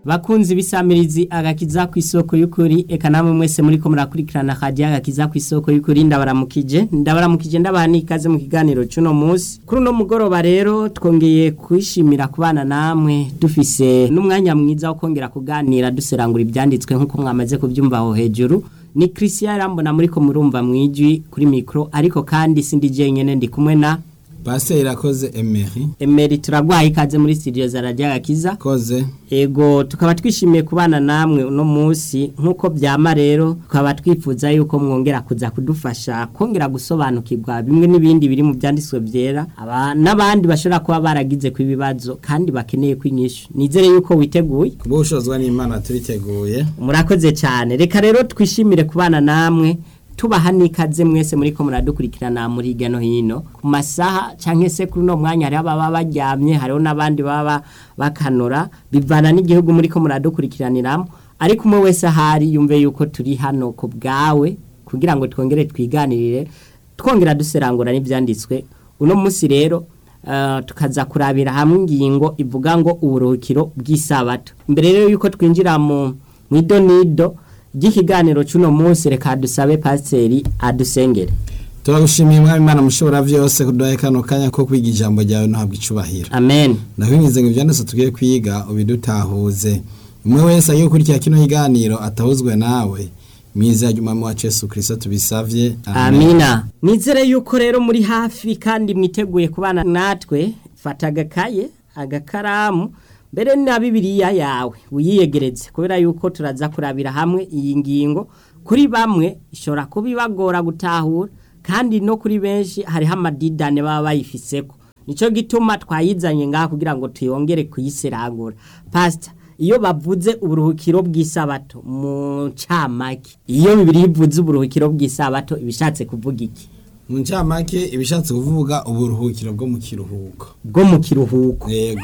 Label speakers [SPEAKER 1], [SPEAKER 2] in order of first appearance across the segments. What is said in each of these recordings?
[SPEAKER 1] bakunzi bisamirizi agakiza ku isoko y'ukuri eka namwe mwese muri ko murakurikirana hajya agakiza ku isoko y'ukuri ndabaramukije ndabaramukije ndabaha n'ikaze mu kiganiro cy'uno munsi kuri uno mugoroba rero twongeye kwishimira kubana namwe dufise n'umwanya mwiza wo kongera kuganira duserangura ibyanditswe nk'uko mwamaze kubyumva aho hejuru ni christian rambona muri ko murumva mwijwi kuri mikoro ariko kandi sindi jenyine ndi kumwe na
[SPEAKER 2] Pasteur irakoze Emery
[SPEAKER 1] Emery turagwaye ikaze muri studio za Radio Gakiza
[SPEAKER 2] koze
[SPEAKER 1] Ego tukaba twishimiye kubana namwe uno munsi nkuko byama rero tukaba twifuza yuko mwongera kuza kudufasha kongera gusobanukirwa bimwe n'ibindi biri mu byanditswe byera aba n'abandi bashobora kuba baragize ku ibibazo kandi bakeneye kwinyishu nizere yuko witeguye
[SPEAKER 2] kubushozwa n'Imana turiteguye
[SPEAKER 1] murakoze cyane reka rero twishimire kubana namwe tubaha n'ikaze mwese muri ko muradukurikirana muri hirya no hino ku masaha cyangwa se kuri uno mwanya hariho ababa baryamye hariho n'abandi baba bakanura bivana n'igihugu muri ko muradukurikiraniramo ariko umwe wese ahari yumve yuko turi hano ku bwawe kugira ngo twongere twiganirire twongera duserangura n'ibyanditswe uno munsi rero tukaza kurabira hamwe ingingo ivuga ngo uburuhukiro bw'isabato mbere rero yuko twinjira mu idonido ry'ikiganiro cy'uno munsi reka dusabe pasiteri adusengere
[SPEAKER 2] turagushimiye mwami Imana mushobora byose kuduha kano kanya ko kwiga ijambo ryawe ntabwo icubahiro
[SPEAKER 1] amen
[SPEAKER 2] ndakwinjiza ngo ibyanditse tugiye kwiga ubidutahuze umwe wese agiye gukurikira kino kiganiro atahuzwe nawe mwiza y'umwami wacu Yesu Kristo tubisavye
[SPEAKER 1] amina nizere yuko rero muri hafi kandi mwiteguye kubana natwe fata agakaye agakaramu mbere na bibiliya yawe wiyegereze kubera yuko turaza kurabira hamwe iyi ngingo kuri bamwe ishobora kuba ibagora gutahura kandi no kuri benshi hariho amadidane baba bayifiseko nicyo gituma twayizanye ngaha kugira ngo tuyongere kuyiseragura pasita iyo bavuze uburuhukiro bw'isabato mu ncamake iyo bibiri ivuze uburuhukiro bw'isabato ibishatse kuvuga iki
[SPEAKER 2] mu ncamake ibishatse kuvuga uburuhukiro bwo mu kiruhuko
[SPEAKER 1] bwo mu kiruhuko
[SPEAKER 2] yego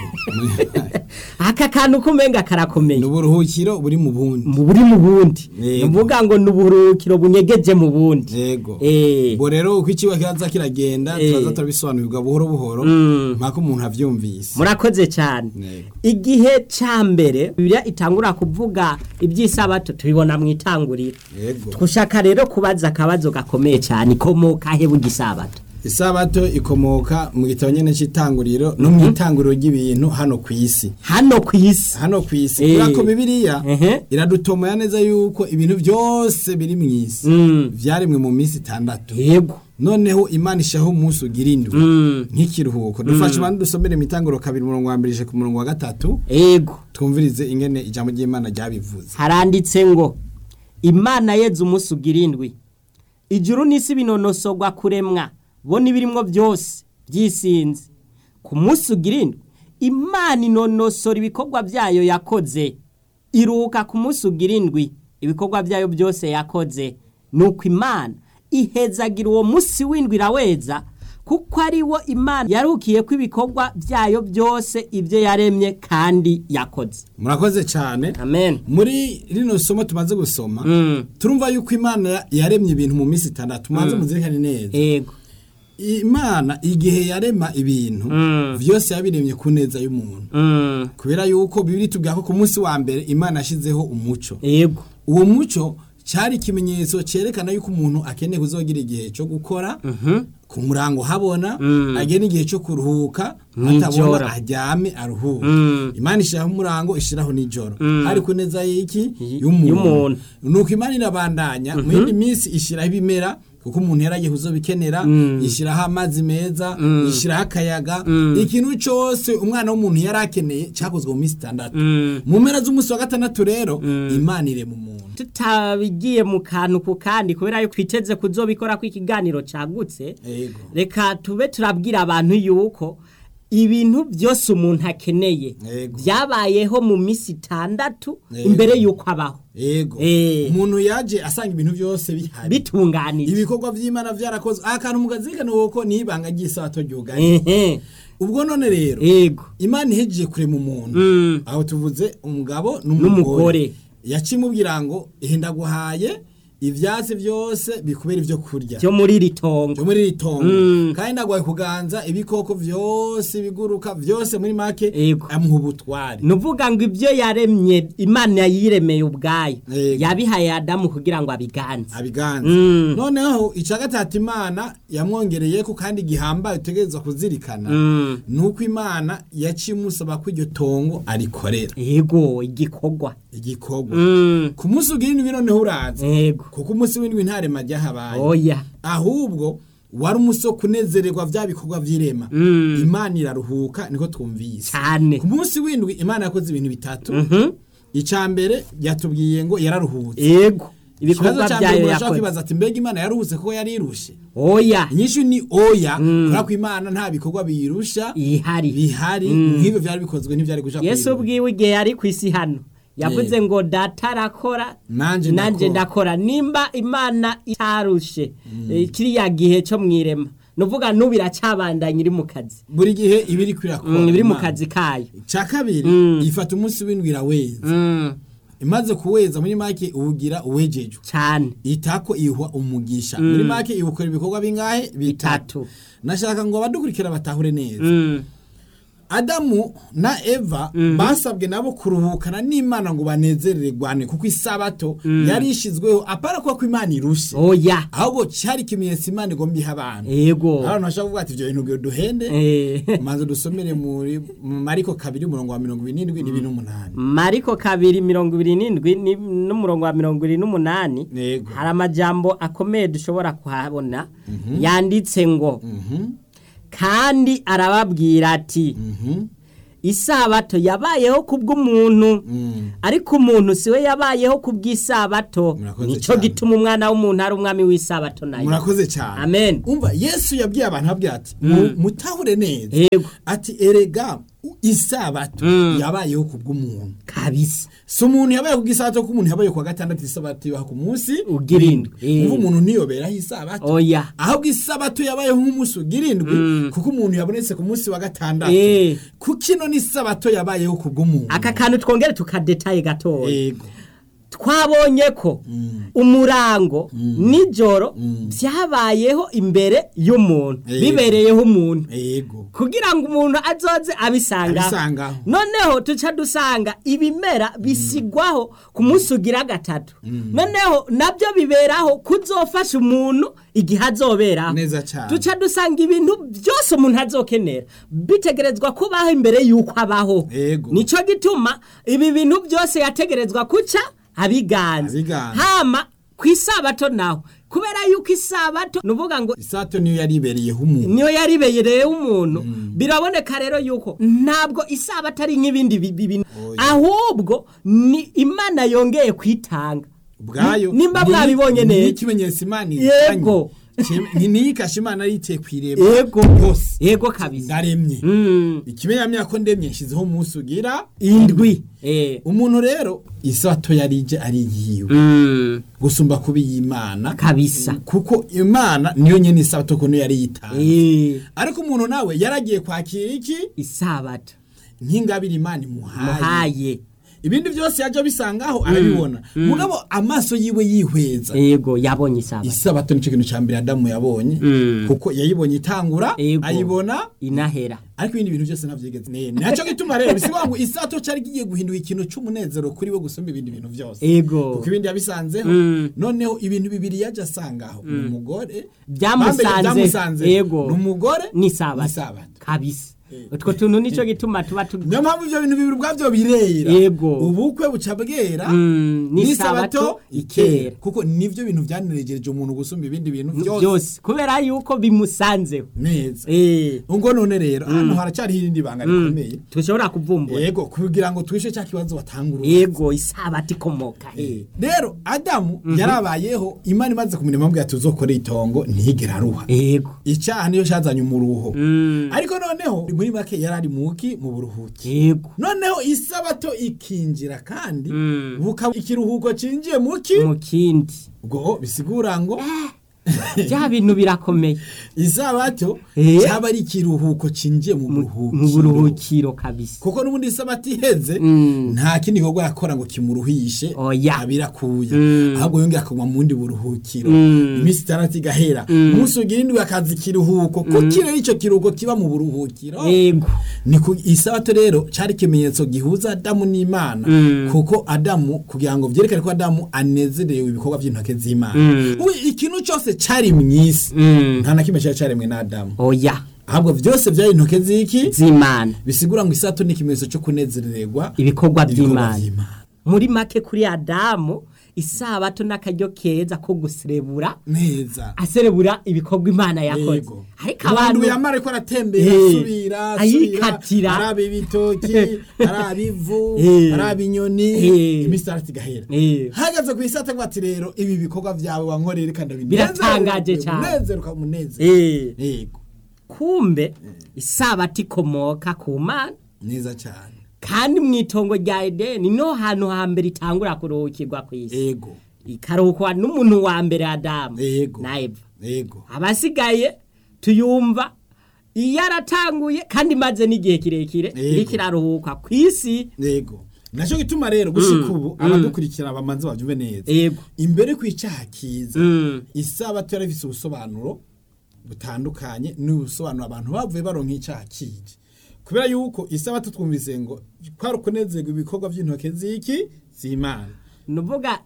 [SPEAKER 1] aka kantu kumenga karakomeye
[SPEAKER 2] ni uburuhukiro buri mu bundi
[SPEAKER 1] buri mu bundi
[SPEAKER 2] Yego.
[SPEAKER 1] nuvuga ngo ni uburuhukiro bunyegeje mu bundi
[SPEAKER 2] yego
[SPEAKER 1] Eh.
[SPEAKER 2] bo rero uko ikiba kiza kiragenda
[SPEAKER 1] Eh.
[SPEAKER 2] turaza turabisobanurirwa buhoro buhoro
[SPEAKER 1] Mm.
[SPEAKER 2] mpaka umuntu avyumvise
[SPEAKER 1] murakoze cyane
[SPEAKER 2] Yego.
[SPEAKER 1] igihe ca mbere bibiliya itangura kuvuga iby'isabato tubibona mu itanguriro
[SPEAKER 2] yego
[SPEAKER 1] twushaka rero kubaza akabazo gakomeye cyane ikomoka he bw'isabato
[SPEAKER 2] isabato ikomoka mu gitabo nyene c'itanguriro no mu itanguriro ry'ibintu hano ku isi
[SPEAKER 1] hano ku isi
[SPEAKER 2] hano ku isi
[SPEAKER 1] Eh.
[SPEAKER 2] kubera ko bibiliya
[SPEAKER 1] Ehe.
[SPEAKER 2] iradutomaya neza yuko ibintu byose biri mu isi
[SPEAKER 1] Mm.
[SPEAKER 2] vyaremwe mu minsi itandatu
[SPEAKER 1] yego
[SPEAKER 2] noneho imana ishaho umunsi ugira indwi
[SPEAKER 1] Mm.
[SPEAKER 2] nk'ikiruhuko dufashe abantu dusomere mu itanguriro kabiri umurongo wa mbere ije ku murongo wa gatatu
[SPEAKER 1] yego
[SPEAKER 2] twumvirize ingene ijambo ry'imana ryabivuze
[SPEAKER 1] haranditse ngo imana yeze umunsi ugira indwi ijuru n'isi binonosogwa kuremwa bo n'ibirimwo byose byisinze ku munsi ugira indwi imana inonosora ibikorwa byayo yakoze iruhuka ku munsi ugira indwi ibikorwa byayo byose yakoze nuko imana ihezagira uwo munsi w'indwi iraweza kuko ari wo imana yarukiye ko ibikorwa byayo byose ibyo yaremye kandi yakoze
[SPEAKER 2] murakoze cyane
[SPEAKER 1] amen
[SPEAKER 2] muri rino somo tumaze gusoma
[SPEAKER 1] Mm.
[SPEAKER 2] turumva yuko imana yaremye ibintu mu minsi itandatu mubanze muzirikane neza
[SPEAKER 1] Ego.
[SPEAKER 2] imana igihe yarema ibintu
[SPEAKER 1] Mm.
[SPEAKER 2] byose yabiremye ku neza y'umuntu
[SPEAKER 1] Mm.
[SPEAKER 2] kubera yuko bibiri tubwira ko ku munsi wa mbere imana yashyizeho umuco
[SPEAKER 1] Ego.
[SPEAKER 2] uwo muco cyari ikimenyetso cyerekana yuko umuntu akeneye kuzogira igihe cyo gukora ku murango habona
[SPEAKER 1] Mm.
[SPEAKER 2] agena igihe cyo kuruhuka
[SPEAKER 1] Mw'ijoro.
[SPEAKER 2] atabona aryame aruhuke
[SPEAKER 1] Mm.
[SPEAKER 2] imana ishyiraho umurango ishyiraho n'ijoro
[SPEAKER 1] Mm.
[SPEAKER 2] hari ku neza y'iki
[SPEAKER 1] Y-
[SPEAKER 2] y'umuntu
[SPEAKER 1] y'umuntu.
[SPEAKER 2] nuko imana irabandanya mu yindi minsi ishyiraho ibimera kuko umuntu yaragiye kuzobikenera
[SPEAKER 1] Mm.
[SPEAKER 2] ishyiraho amazi meza
[SPEAKER 1] Mm.
[SPEAKER 2] ishyiraho akayaga
[SPEAKER 1] Mm.
[SPEAKER 2] ikintu cyose umwana w'umuntu yari akeneye cyakozwe mu minsi itandatu
[SPEAKER 1] Mm.
[SPEAKER 2] mu mpera z'umunsi wa gatandatu rero imana irema umuntu
[SPEAKER 1] tutabigiye mu kantu ku kandi kubera yuko twiteze kuzobikora ko ikiganiro cagutse
[SPEAKER 2] Ego.
[SPEAKER 1] reka tube turabwira abantu yuko ibintu byose umuntu akeneye
[SPEAKER 2] Ego.
[SPEAKER 1] byabayeho mu minsi itandatu
[SPEAKER 2] Ego.
[SPEAKER 1] imbere yuko abaho
[SPEAKER 2] Ego.
[SPEAKER 1] Eh.
[SPEAKER 2] Umuntu yaje asanga ibintu byose bihari.
[SPEAKER 1] bitunganije
[SPEAKER 2] Ibikorwa vy'Imana vyarakozwe. Akantu mugazirikana uko nibanga ry'isabato ryugaye.
[SPEAKER 1] Ehe.
[SPEAKER 2] Ubwo none rero
[SPEAKER 1] Ego.
[SPEAKER 2] Imana ihejeje kurema umuntu.
[SPEAKER 1] Mm.
[SPEAKER 2] Aho tuvuze umugabo
[SPEAKER 1] N'umugore.
[SPEAKER 2] n'umugore. Yacimubwira ngo ihenda guhaye ivyatsi vyose bikubera ivyo kurya
[SPEAKER 1] byo muri iri tongo
[SPEAKER 2] byo muri iri tongo
[SPEAKER 1] Mm.
[SPEAKER 2] kandi nagwaye kuganza ibikoko vyose biguruka vyose muri make
[SPEAKER 1] Yego.
[SPEAKER 2] amuha ubutwari
[SPEAKER 1] nuvuga ngo ibyo yaremye imana yiremeye ubwayo
[SPEAKER 2] Yego.
[SPEAKER 1] yabihaye adamu kugira ngo abiganze
[SPEAKER 2] abiganza
[SPEAKER 1] Mm.
[SPEAKER 2] noneho ica gatatu imana yamwongereyeko kandi gihambaye utegerezwa kuzirikana
[SPEAKER 1] Mm.
[SPEAKER 2] nuko imana yaciye imusaba ko iryo tongo arikorera
[SPEAKER 1] yego igikorwa
[SPEAKER 2] igikorwa
[SPEAKER 1] Mm.
[SPEAKER 2] ku munsi ugira indwi noneho uraza
[SPEAKER 1] yego
[SPEAKER 2] kuko umunsi w'indwi ntarema ryahabaye
[SPEAKER 1] oya
[SPEAKER 2] ahubwo wari umunsi wo kunezererwa vya bikorwa vy'irema
[SPEAKER 1] Mm.
[SPEAKER 2] imana iraruhuka niko twumvise
[SPEAKER 1] cyane
[SPEAKER 2] ku munsi w'indwi imana yakoze ibintu bitatu
[SPEAKER 1] Mhm.
[SPEAKER 2] icya mbere yatubwiye ngo yararuhutse
[SPEAKER 1] yego
[SPEAKER 2] ikibazo
[SPEAKER 1] ibikorwa
[SPEAKER 2] cya mbere
[SPEAKER 1] byayo
[SPEAKER 2] umuntu ashobora
[SPEAKER 1] yakoze
[SPEAKER 2] kwibaza ati mbega imana yaruhutse kuko yarirushe
[SPEAKER 1] oya
[SPEAKER 2] inyishu ni oya kubera ko imana nta bikorwa biyirusha
[SPEAKER 1] ihari
[SPEAKER 2] bihari nk'ibyo byari bikozwe ntibyari guca
[SPEAKER 1] yesu
[SPEAKER 2] kuyirusha.
[SPEAKER 1] ubwiwe igihe yari ku isi hano yavuze ngo data arakora
[SPEAKER 2] Nanje
[SPEAKER 1] nanjye
[SPEAKER 2] ndakora.
[SPEAKER 1] ndakora nimba imana itarushe eh, kiriya gihe cyo mu irema nuvuga n'ubu iracyabandanya iri mu kazi
[SPEAKER 2] buri gihe iba iri kwirakora
[SPEAKER 1] Mm, iri mu
[SPEAKER 2] Imana.
[SPEAKER 1] kazi kayo
[SPEAKER 2] cya kabiri
[SPEAKER 1] Mm.
[SPEAKER 2] ifata umunsi w'indwi iraweza
[SPEAKER 1] Mm,
[SPEAKER 2] imaze kuweza muri make uwugira uwejejwe
[SPEAKER 1] cyane
[SPEAKER 2] itako ihuha umugisha muri make iwukora ibikorwa bingahe bitatu
[SPEAKER 1] bitatu
[SPEAKER 2] nashaka ngo abadukurikira batahure neza
[SPEAKER 1] Mm,
[SPEAKER 2] adamu na eva basabwe nabo kuruhukana n'imana ngo banezererwane kuko isabato yari ishizweho apara kuba ko imana irushe
[SPEAKER 1] oya
[SPEAKER 2] ahubwo cyari ikimenyetso imana igomba iha abantu
[SPEAKER 1] yego
[SPEAKER 2] abantu bashobora kuvuga ati ibyo bintu ngo duhende
[SPEAKER 1] Eh,
[SPEAKER 2] maze dusomere muri mu mariko kabiri umurongo wa mirongo irindwi n'ibiri n'umunani
[SPEAKER 1] mariko kabiri mirongo ibiri n'indwi ni- n'umurongo wa mirongo ibiri n'umunani
[SPEAKER 2] yego
[SPEAKER 1] hari amajambo akomeye dushobora kuhabona yanditse ngo
[SPEAKER 2] Mhm,
[SPEAKER 1] kandi arababwira ati
[SPEAKER 2] mhm,
[SPEAKER 1] isabato yabayeho kubw'umuntu
[SPEAKER 2] mm.
[SPEAKER 1] ariko umuntu siwe yabayeho kubw'isabato
[SPEAKER 2] Murakoze
[SPEAKER 1] nico
[SPEAKER 2] cyane.
[SPEAKER 1] gituma umwana w'umuntu ari umwami w'isabato nayo
[SPEAKER 2] murakoze cyane
[SPEAKER 1] amen
[SPEAKER 2] umva yesu yabwiye abantu abwira ati "Mu- mutahure neza
[SPEAKER 1] yego
[SPEAKER 2] ati erega isabato
[SPEAKER 1] Mm.
[SPEAKER 2] yabayeho kubw'umuntu
[SPEAKER 1] kabisa
[SPEAKER 2] si umuntu yabaye ku isabato ko umuntu yabaye ku wa gatandatu isabato ibaha ku munsi
[SPEAKER 1] Ugira indwi. Eh.
[SPEAKER 2] umva umuntu ntiyoberaho isabato
[SPEAKER 1] oya
[SPEAKER 2] ahubwo isabato yabayeho nk'umunsi ugira indwi kuko umuntu yabonetse ku munsi wa gatandatu
[SPEAKER 1] Eh.
[SPEAKER 2] kuko ino ni isabato yabayeho kubw'umuntu
[SPEAKER 1] aka kantu twongere tukadetaye gatoya
[SPEAKER 2] yego
[SPEAKER 1] twabonye ko umurango nijoro byabayeho imbere y'umuntu
[SPEAKER 2] Yego.
[SPEAKER 1] bibereyeho umuntu
[SPEAKER 2] yego
[SPEAKER 1] kugira ngo umuntu azoze abisangaho
[SPEAKER 2] Abisangaho.
[SPEAKER 1] noneho tuca dusanga ibimera bisigwaho ku munsi ugira gatatu noneho nabyo biberaho kuzofasha umuntu igihe azoberaho
[SPEAKER 2] Neza cyane.
[SPEAKER 1] tuca dusanga ibintu byose umuntu azokenera bitegerezwa kubaho imbere y'uko abaho
[SPEAKER 2] Yego.
[SPEAKER 1] nico gituma ibi bintu byose yategerezwa kuca abiganza
[SPEAKER 2] Abiganza.
[SPEAKER 1] hama ku isabato naho kubera yuko isabato nuvuga ngo
[SPEAKER 2] isabato niyo yari ibereyeho umuntu
[SPEAKER 1] niyo yaribereye umuntu biraboneka rero yuko ntabwo isabato ari nk'ibindi bi- bi- bintu
[SPEAKER 2] Oya.
[SPEAKER 1] ahubwo ni imana yongeye kwitanga
[SPEAKER 2] ubwayo
[SPEAKER 1] Ni- nimba
[SPEAKER 2] ni-
[SPEAKER 1] mwabibonye
[SPEAKER 2] ni
[SPEAKER 1] neza.
[SPEAKER 2] ikimenyetso imana
[SPEAKER 1] Yego.
[SPEAKER 2] ni niyikashe imana yiteye ku irembo
[SPEAKER 1] yego
[SPEAKER 2] yose
[SPEAKER 1] yego kabisa
[SPEAKER 2] ndaremye
[SPEAKER 1] Mm,
[SPEAKER 2] ikimenyamya ko ndemye nshyizeho umunsi ugira
[SPEAKER 1] indwi Eh.
[SPEAKER 2] umuntu rero isabato yari ije ari yiwe
[SPEAKER 1] Mm,
[SPEAKER 2] gusumba kuba iy'imana
[SPEAKER 1] kabisa
[SPEAKER 2] kuko imana niyo nyene isabato ko niyo yari yitanze
[SPEAKER 1] Eh,
[SPEAKER 2] ariko umuntu nawe yaragiye kwakira iki
[SPEAKER 1] isabato
[SPEAKER 2] nk'ingabire imana imuhaye
[SPEAKER 1] muhaye
[SPEAKER 2] ibindi byose yaje bisangaho arabibona mugabo amaso yiwe yihweza
[SPEAKER 1] yego yabonye isabato
[SPEAKER 2] isabato nicyo kintu cya mbere adamu yabonye
[SPEAKER 1] Mm.
[SPEAKER 2] kuko yayibonye itangura
[SPEAKER 1] Yego.
[SPEAKER 2] ayibona
[SPEAKER 1] inahera
[SPEAKER 2] ariko ibindi bintu byose navyigeze ne nacyo gituma rero bisigwa ngo isato cyari kigiye guhinduka ikintu c'umunezero kuri we gusumba ibindi bintu byose
[SPEAKER 1] Yego.
[SPEAKER 2] kuko ibindi yabisanzeho
[SPEAKER 1] Mm.
[SPEAKER 2] noneho ibintu bibiri yaje asangaho ni umugore
[SPEAKER 1] Byamusanze.
[SPEAKER 2] Bambere byamusanze
[SPEAKER 1] Yego.
[SPEAKER 2] ni umugore
[SPEAKER 1] n'isabato
[SPEAKER 2] n'isabato
[SPEAKER 1] kabisa utwo tuntu nico gituma tuba tu
[SPEAKER 2] niyo mpamvu ibyo bintu bibiri ubwabyo birera
[SPEAKER 1] Yego.
[SPEAKER 2] ubukwe buca bwera
[SPEAKER 1] Mm, n'isabato ikera
[SPEAKER 2] kuko nivyo bintu byaneregereje umuntu gusumba ibindi bintu byose
[SPEAKER 1] byose kubera yuko bimusanzeho
[SPEAKER 2] neza
[SPEAKER 1] Eh,
[SPEAKER 2] ubwo none rero hano haracyariho irindi banga rikomeye
[SPEAKER 1] tushobora kuvumbura
[SPEAKER 2] yego kugira ngo twishe cya kibazo watangura
[SPEAKER 1] yego isabato ikomoka he
[SPEAKER 2] rero adamu yarabayeho imana imaze kumenya impamvu tuzokore itongo ntiyigera aruha
[SPEAKER 1] yego
[SPEAKER 2] icyaha niyo cyazanye umuruho
[SPEAKER 1] Mm,
[SPEAKER 2] ariko noneho muri make yari ari muki mu buruhuki
[SPEAKER 1] yego
[SPEAKER 2] noneho isabato ikinjira kandi
[SPEAKER 1] Mm.
[SPEAKER 2] bukaba ikiruhuko cinjiye muki
[SPEAKER 1] mu kindi
[SPEAKER 2] ubwo bisigura ngo
[SPEAKER 1] bya bintu birakomeye
[SPEAKER 2] isabato
[SPEAKER 1] Eh.
[SPEAKER 2] cyaba ari ikiruhuko cinjiye mu
[SPEAKER 1] mu
[SPEAKER 2] buruhukiro
[SPEAKER 1] buruhukiro kabisa
[SPEAKER 2] kuko n'ubundi isabato iheze
[SPEAKER 1] Mm.
[SPEAKER 2] nta kindi gikorwa yakora ngo kimuruhishe
[SPEAKER 1] Oya.
[SPEAKER 2] abirakuye
[SPEAKER 1] Mm.
[SPEAKER 2] ahubwo yongera akagwa mu bundi buruhukiro
[SPEAKER 1] Mm.
[SPEAKER 2] iminsi itandatu igahera umunsi ugira indwi akaza ikiruhuko kuko rero icyo kiruhuko kiba mu buruhukiro
[SPEAKER 1] yego
[SPEAKER 2] ni ku isabato rero cyari ikimenyetso gihuza adamu n'imana
[SPEAKER 1] Mm.
[SPEAKER 2] kuko adamu kugira ngo byerekane ko adamu anezerewe ibikorwa by'intoke z'imana
[SPEAKER 1] Mm.
[SPEAKER 2] ubu ikintu cyose cyari mu isi
[SPEAKER 1] Mm.
[SPEAKER 2] nta na kimwe cyari cyaremwe na adamu
[SPEAKER 1] oya
[SPEAKER 2] ahubwo byose byari intoke z'iki
[SPEAKER 1] z'imana
[SPEAKER 2] bisigura ngo isato ni ikimenyetso cyo kunezererwa
[SPEAKER 1] ibikorwa
[SPEAKER 2] ibikorwa
[SPEAKER 1] by'imana
[SPEAKER 2] by'imana
[SPEAKER 1] muri make kuri adamu isabato n'akaryo keza ko guserebura
[SPEAKER 2] neza
[SPEAKER 1] aserebura ibikorwa imana yakoze
[SPEAKER 2] Yego.
[SPEAKER 1] ariko
[SPEAKER 2] umuntu
[SPEAKER 1] abantu
[SPEAKER 2] yamara ariko aratembera
[SPEAKER 1] Eh,
[SPEAKER 2] asubira
[SPEAKER 1] ayikatira.
[SPEAKER 2] araba ibitoki araba ivu
[SPEAKER 1] Eh.
[SPEAKER 2] araba inyoni
[SPEAKER 1] Eh.
[SPEAKER 2] iminsi itandatu igahera
[SPEAKER 1] Eh.
[SPEAKER 2] hagaze ku isato ngo ati rero ibi bikorwa byawe wankoreye kandi
[SPEAKER 1] Biratangaje cyane.
[SPEAKER 2] umunezero ukamunezero
[SPEAKER 1] Eh,
[SPEAKER 2] yego
[SPEAKER 1] kumbe isabato ikomoka ku mana
[SPEAKER 2] neza cyane
[SPEAKER 1] kandi mu itongo rya edeni niho hantu hambere itangura kuruhukirwa ku isi
[SPEAKER 2] yego
[SPEAKER 1] ikaruhukwa n'umuntu wa mbere adamu
[SPEAKER 2] Yego.
[SPEAKER 1] na eva
[SPEAKER 2] yego
[SPEAKER 1] abasigaye tuyumva iyo aratanguye kandi imaze n'igihe kirekire
[SPEAKER 2] Yego.
[SPEAKER 1] iriko iraruhuka ku isi
[SPEAKER 2] yego nacyo gituma rero gushika ubu abadukurikira bamanze babyumve neza
[SPEAKER 1] yego
[SPEAKER 2] imbere ku icyaha kiza
[SPEAKER 1] Mm.
[SPEAKER 2] isabato yari ifite ubusobanuro butandukanye n'ubusobanuro abantu bavuye baronka icyaha kije kubera yuko isabato twumvise ngo kwari ukunezerwa ibikorwa by'intoke z'iki z'imana
[SPEAKER 1] nuvuga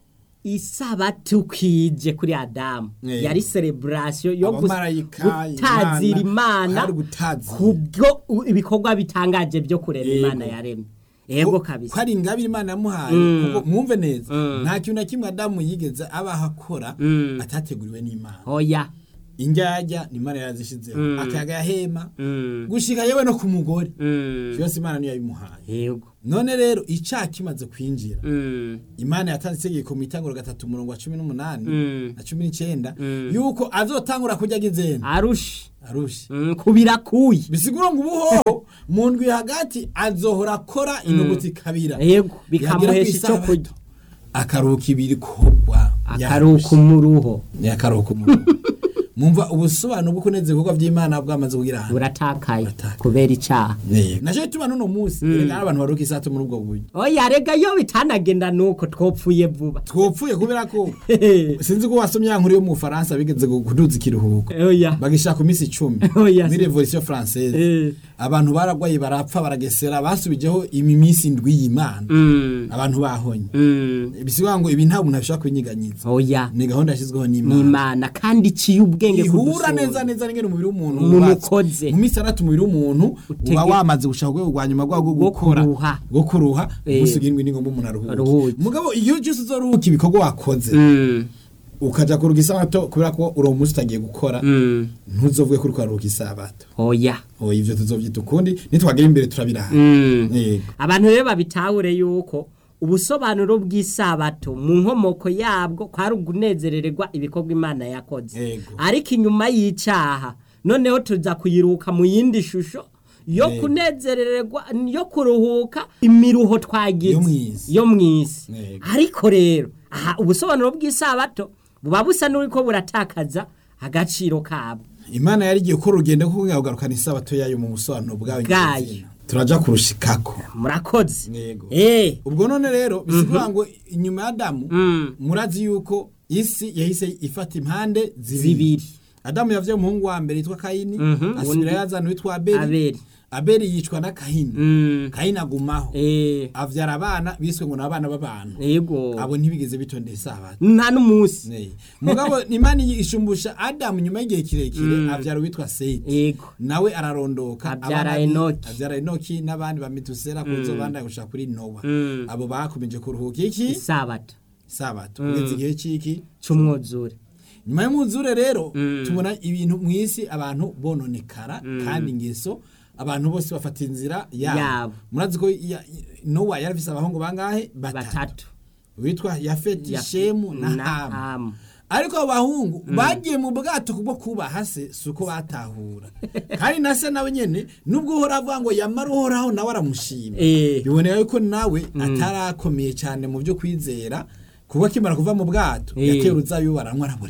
[SPEAKER 1] isabato kwije kuri adamu
[SPEAKER 2] Yego.
[SPEAKER 1] yari celebration yo gus-
[SPEAKER 2] Abamarayika,
[SPEAKER 1] gutazira
[SPEAKER 2] Imana,
[SPEAKER 1] imana
[SPEAKER 2] hari gutazira.
[SPEAKER 1] kubwo u- ibikorwa bitangaje byo kurema
[SPEAKER 2] Yego.
[SPEAKER 1] imana yaremye yego
[SPEAKER 2] ko
[SPEAKER 1] kabisa
[SPEAKER 2] ko ari ingabire imana yamuhaye
[SPEAKER 1] Mm.
[SPEAKER 2] kuko mwumve neza
[SPEAKER 1] Mm.
[SPEAKER 2] nta kintu na kimwe adamu yigeze abaho akora
[SPEAKER 1] Mm.
[SPEAKER 2] atateguriwe n'imana
[SPEAKER 1] oya
[SPEAKER 2] injyajya ni imana yazishyizeho
[SPEAKER 1] Mm.
[SPEAKER 2] akayaga yahema
[SPEAKER 1] Mm.
[SPEAKER 2] gushika yewe no ku mugore
[SPEAKER 1] Mm.
[SPEAKER 2] yose imana niyo yabimuhaye
[SPEAKER 1] yego
[SPEAKER 2] none rero icyaha kimaze kwinjira
[SPEAKER 1] Mm.
[SPEAKER 2] imana yatanze itegeko mu itanguro gatatu umurongo wa cumi n'umunani
[SPEAKER 1] Mm.
[SPEAKER 2] na cumi n'icyenda
[SPEAKER 1] Mm.
[SPEAKER 2] yuko azotangura kurya agizena
[SPEAKER 1] arushe
[SPEAKER 2] arushe
[SPEAKER 1] Mm, kubirakuye
[SPEAKER 2] bisigura ngo ubuhoho mu ndwi hagati azohora akora inyuguti kabira
[SPEAKER 1] yego
[SPEAKER 2] Yagera
[SPEAKER 1] bikamuhesha
[SPEAKER 2] ku
[SPEAKER 1] icyo
[SPEAKER 2] isabato,
[SPEAKER 1] kurya
[SPEAKER 2] akaruhuka ibiri kogwa
[SPEAKER 1] akaruhuka umuruho
[SPEAKER 2] ni akaruhuka umuruho mwumva ubusobanuro bwo kunezeza ibikorwa by'imana bwamaze kugira ahantu
[SPEAKER 1] buratakaye
[SPEAKER 2] Buratakaye.
[SPEAKER 1] kubera icyaha
[SPEAKER 2] nacyo gituma n'uno munsi reka abantu baruhuka isato muri ubwo buryo
[SPEAKER 1] oya rega iyo bitanagenda nuko twopfuye vuba
[SPEAKER 2] twopfuye kubera ko sinzi ko wasomye ya nkuru yo mu Bufaransa bigeze kuduza ikiruhuko
[SPEAKER 1] oya
[SPEAKER 2] bagishaka ku minsi icumi
[SPEAKER 1] Oya,
[SPEAKER 2] muri
[SPEAKER 1] si-
[SPEAKER 2] revolution française
[SPEAKER 1] Eh.
[SPEAKER 2] abantu baragwaye barapfa baragesera basubijeho imi minsi indwi y'imana
[SPEAKER 1] Mm,
[SPEAKER 2] abantu bahonye
[SPEAKER 1] mm,
[SPEAKER 2] bisivuga ngo ibi nta muntu abishobora kubinyiganyiza
[SPEAKER 1] oya
[SPEAKER 2] ni gahunda yashyizweho n'imana
[SPEAKER 1] n'imana kandi iciye ubwenge
[SPEAKER 2] ihura
[SPEAKER 1] kudusumba.
[SPEAKER 2] neza neza n'ingene umubiri w'umuntu
[SPEAKER 1] Umuntu
[SPEAKER 2] wubatse.
[SPEAKER 1] ukoze.
[SPEAKER 2] mu minsi itandatu umubiri w'umuntu
[SPEAKER 1] Utege-
[SPEAKER 2] uba wamaze gushaka urwego rwa nyuma rwawo rwo
[SPEAKER 1] Rwo
[SPEAKER 2] gukora
[SPEAKER 1] kuruha.
[SPEAKER 2] rwo kuruha
[SPEAKER 1] Eh.
[SPEAKER 2] umunsi ugirindwi ni ngombwa umuntu aruhuke
[SPEAKER 1] Aruhuke.
[SPEAKER 2] mugabo iyo cyose uzoruhuka ibikorwa wakoze
[SPEAKER 1] Mm,
[SPEAKER 2] ukaja kuruhuka isabato kubera ko uri umunsi utagiye gukora
[SPEAKER 1] mm,
[SPEAKER 2] ntuzovuge ko uri kwaruhuka isabato
[SPEAKER 1] oya
[SPEAKER 2] oya ivyo tuzovyita ukundi nitwagera imbere turabiraha
[SPEAKER 1] Mm.
[SPEAKER 2] yego
[SPEAKER 1] abantu rero babitahure yuko ubusobanuro bw'isabato mu nkomoko yabwo kwari ugunezerererwa ibikorwa imana yakoze
[SPEAKER 2] Yego.
[SPEAKER 1] ariko inyuma y'icyaha noneho tuza kuyiruka mu yindi shusho yo
[SPEAKER 2] Yego.
[SPEAKER 1] kunezerererwa yo kuruhuka imiruho twagize
[SPEAKER 2] Yo mw'isi.
[SPEAKER 1] yo mu isi
[SPEAKER 2] Yego.
[SPEAKER 1] ariko rero aha ubusobanuro bw'isabato buba busa n'uriko buratakaza agaciro kabwo
[SPEAKER 2] imana yari igiye gukora urugendo rwo kugarukana isabato yayo mu busobanuro bwayo
[SPEAKER 1] Bwayo.
[SPEAKER 2] nyir'izina. turaja kurushikako
[SPEAKER 1] murakoze
[SPEAKER 2] Yego.
[SPEAKER 1] eh
[SPEAKER 2] ubwo none rero bisigura ngo inyuma ya adamu
[SPEAKER 1] Mm.
[SPEAKER 2] murazi yuko isi yahise ifata impande zibiri
[SPEAKER 1] zibiri
[SPEAKER 2] adamu yavye umuhungu wa mbere yitwa kayini
[SPEAKER 1] Mhm.
[SPEAKER 2] asubira
[SPEAKER 1] Undi-
[SPEAKER 2] yazana witwa abeli
[SPEAKER 1] abeli
[SPEAKER 2] abeli yicwa na kahini
[SPEAKER 1] Mm.
[SPEAKER 2] kayini agumaho
[SPEAKER 1] eh
[SPEAKER 2] avyara abana biswe ngo ni abana b'abantu
[SPEAKER 1] yego
[SPEAKER 2] abo ntibigeze bitondera isabato
[SPEAKER 1] nta n'umunsi
[SPEAKER 2] Ne. mugabo imana ishumbusha adamu nyuma y'igihe kirekire avyara uwitwa seti
[SPEAKER 1] yego
[SPEAKER 2] nawe ararondoka
[SPEAKER 1] Avyara
[SPEAKER 2] abana bi-
[SPEAKER 1] Enoki.
[SPEAKER 2] avyara enoki n'abandi bamitusera kuzo bandaye gushaka kuri nowa
[SPEAKER 1] Mm.
[SPEAKER 2] abo bakomeje kuruhuka iki
[SPEAKER 1] isabato
[SPEAKER 2] sabato kugeza igihe c'iki
[SPEAKER 1] c'umwuzure
[SPEAKER 2] nyuma y'umwuzure rero
[SPEAKER 1] Mm.
[SPEAKER 2] tubona ibintu mu isi abantu bononekara kandi ingeso abantu bose bafata inzira
[SPEAKER 1] Yabo.
[SPEAKER 2] yabo murazi ko ya- nowa yari afise abahungu bangahe batatu
[SPEAKER 1] batatu
[SPEAKER 2] witwa yafeti
[SPEAKER 1] Yaf-
[SPEAKER 2] shemu na
[SPEAKER 1] na
[SPEAKER 2] hamu
[SPEAKER 1] Hamu.
[SPEAKER 2] ariko abo bahungu bagiye mu bwato kubwo kubaha se si uko batahura kandi na se nawe nyene nubwo uhora avuga ngo yamara uhoraho nawe aramushima
[SPEAKER 1] Eh.
[SPEAKER 2] biboneka yuko nawe atarakomeye cyane mu byo kwizera kuko akimara kuva mu bwato
[SPEAKER 1] Eh.
[SPEAKER 2] yateye uruzabibu baranywa arabureba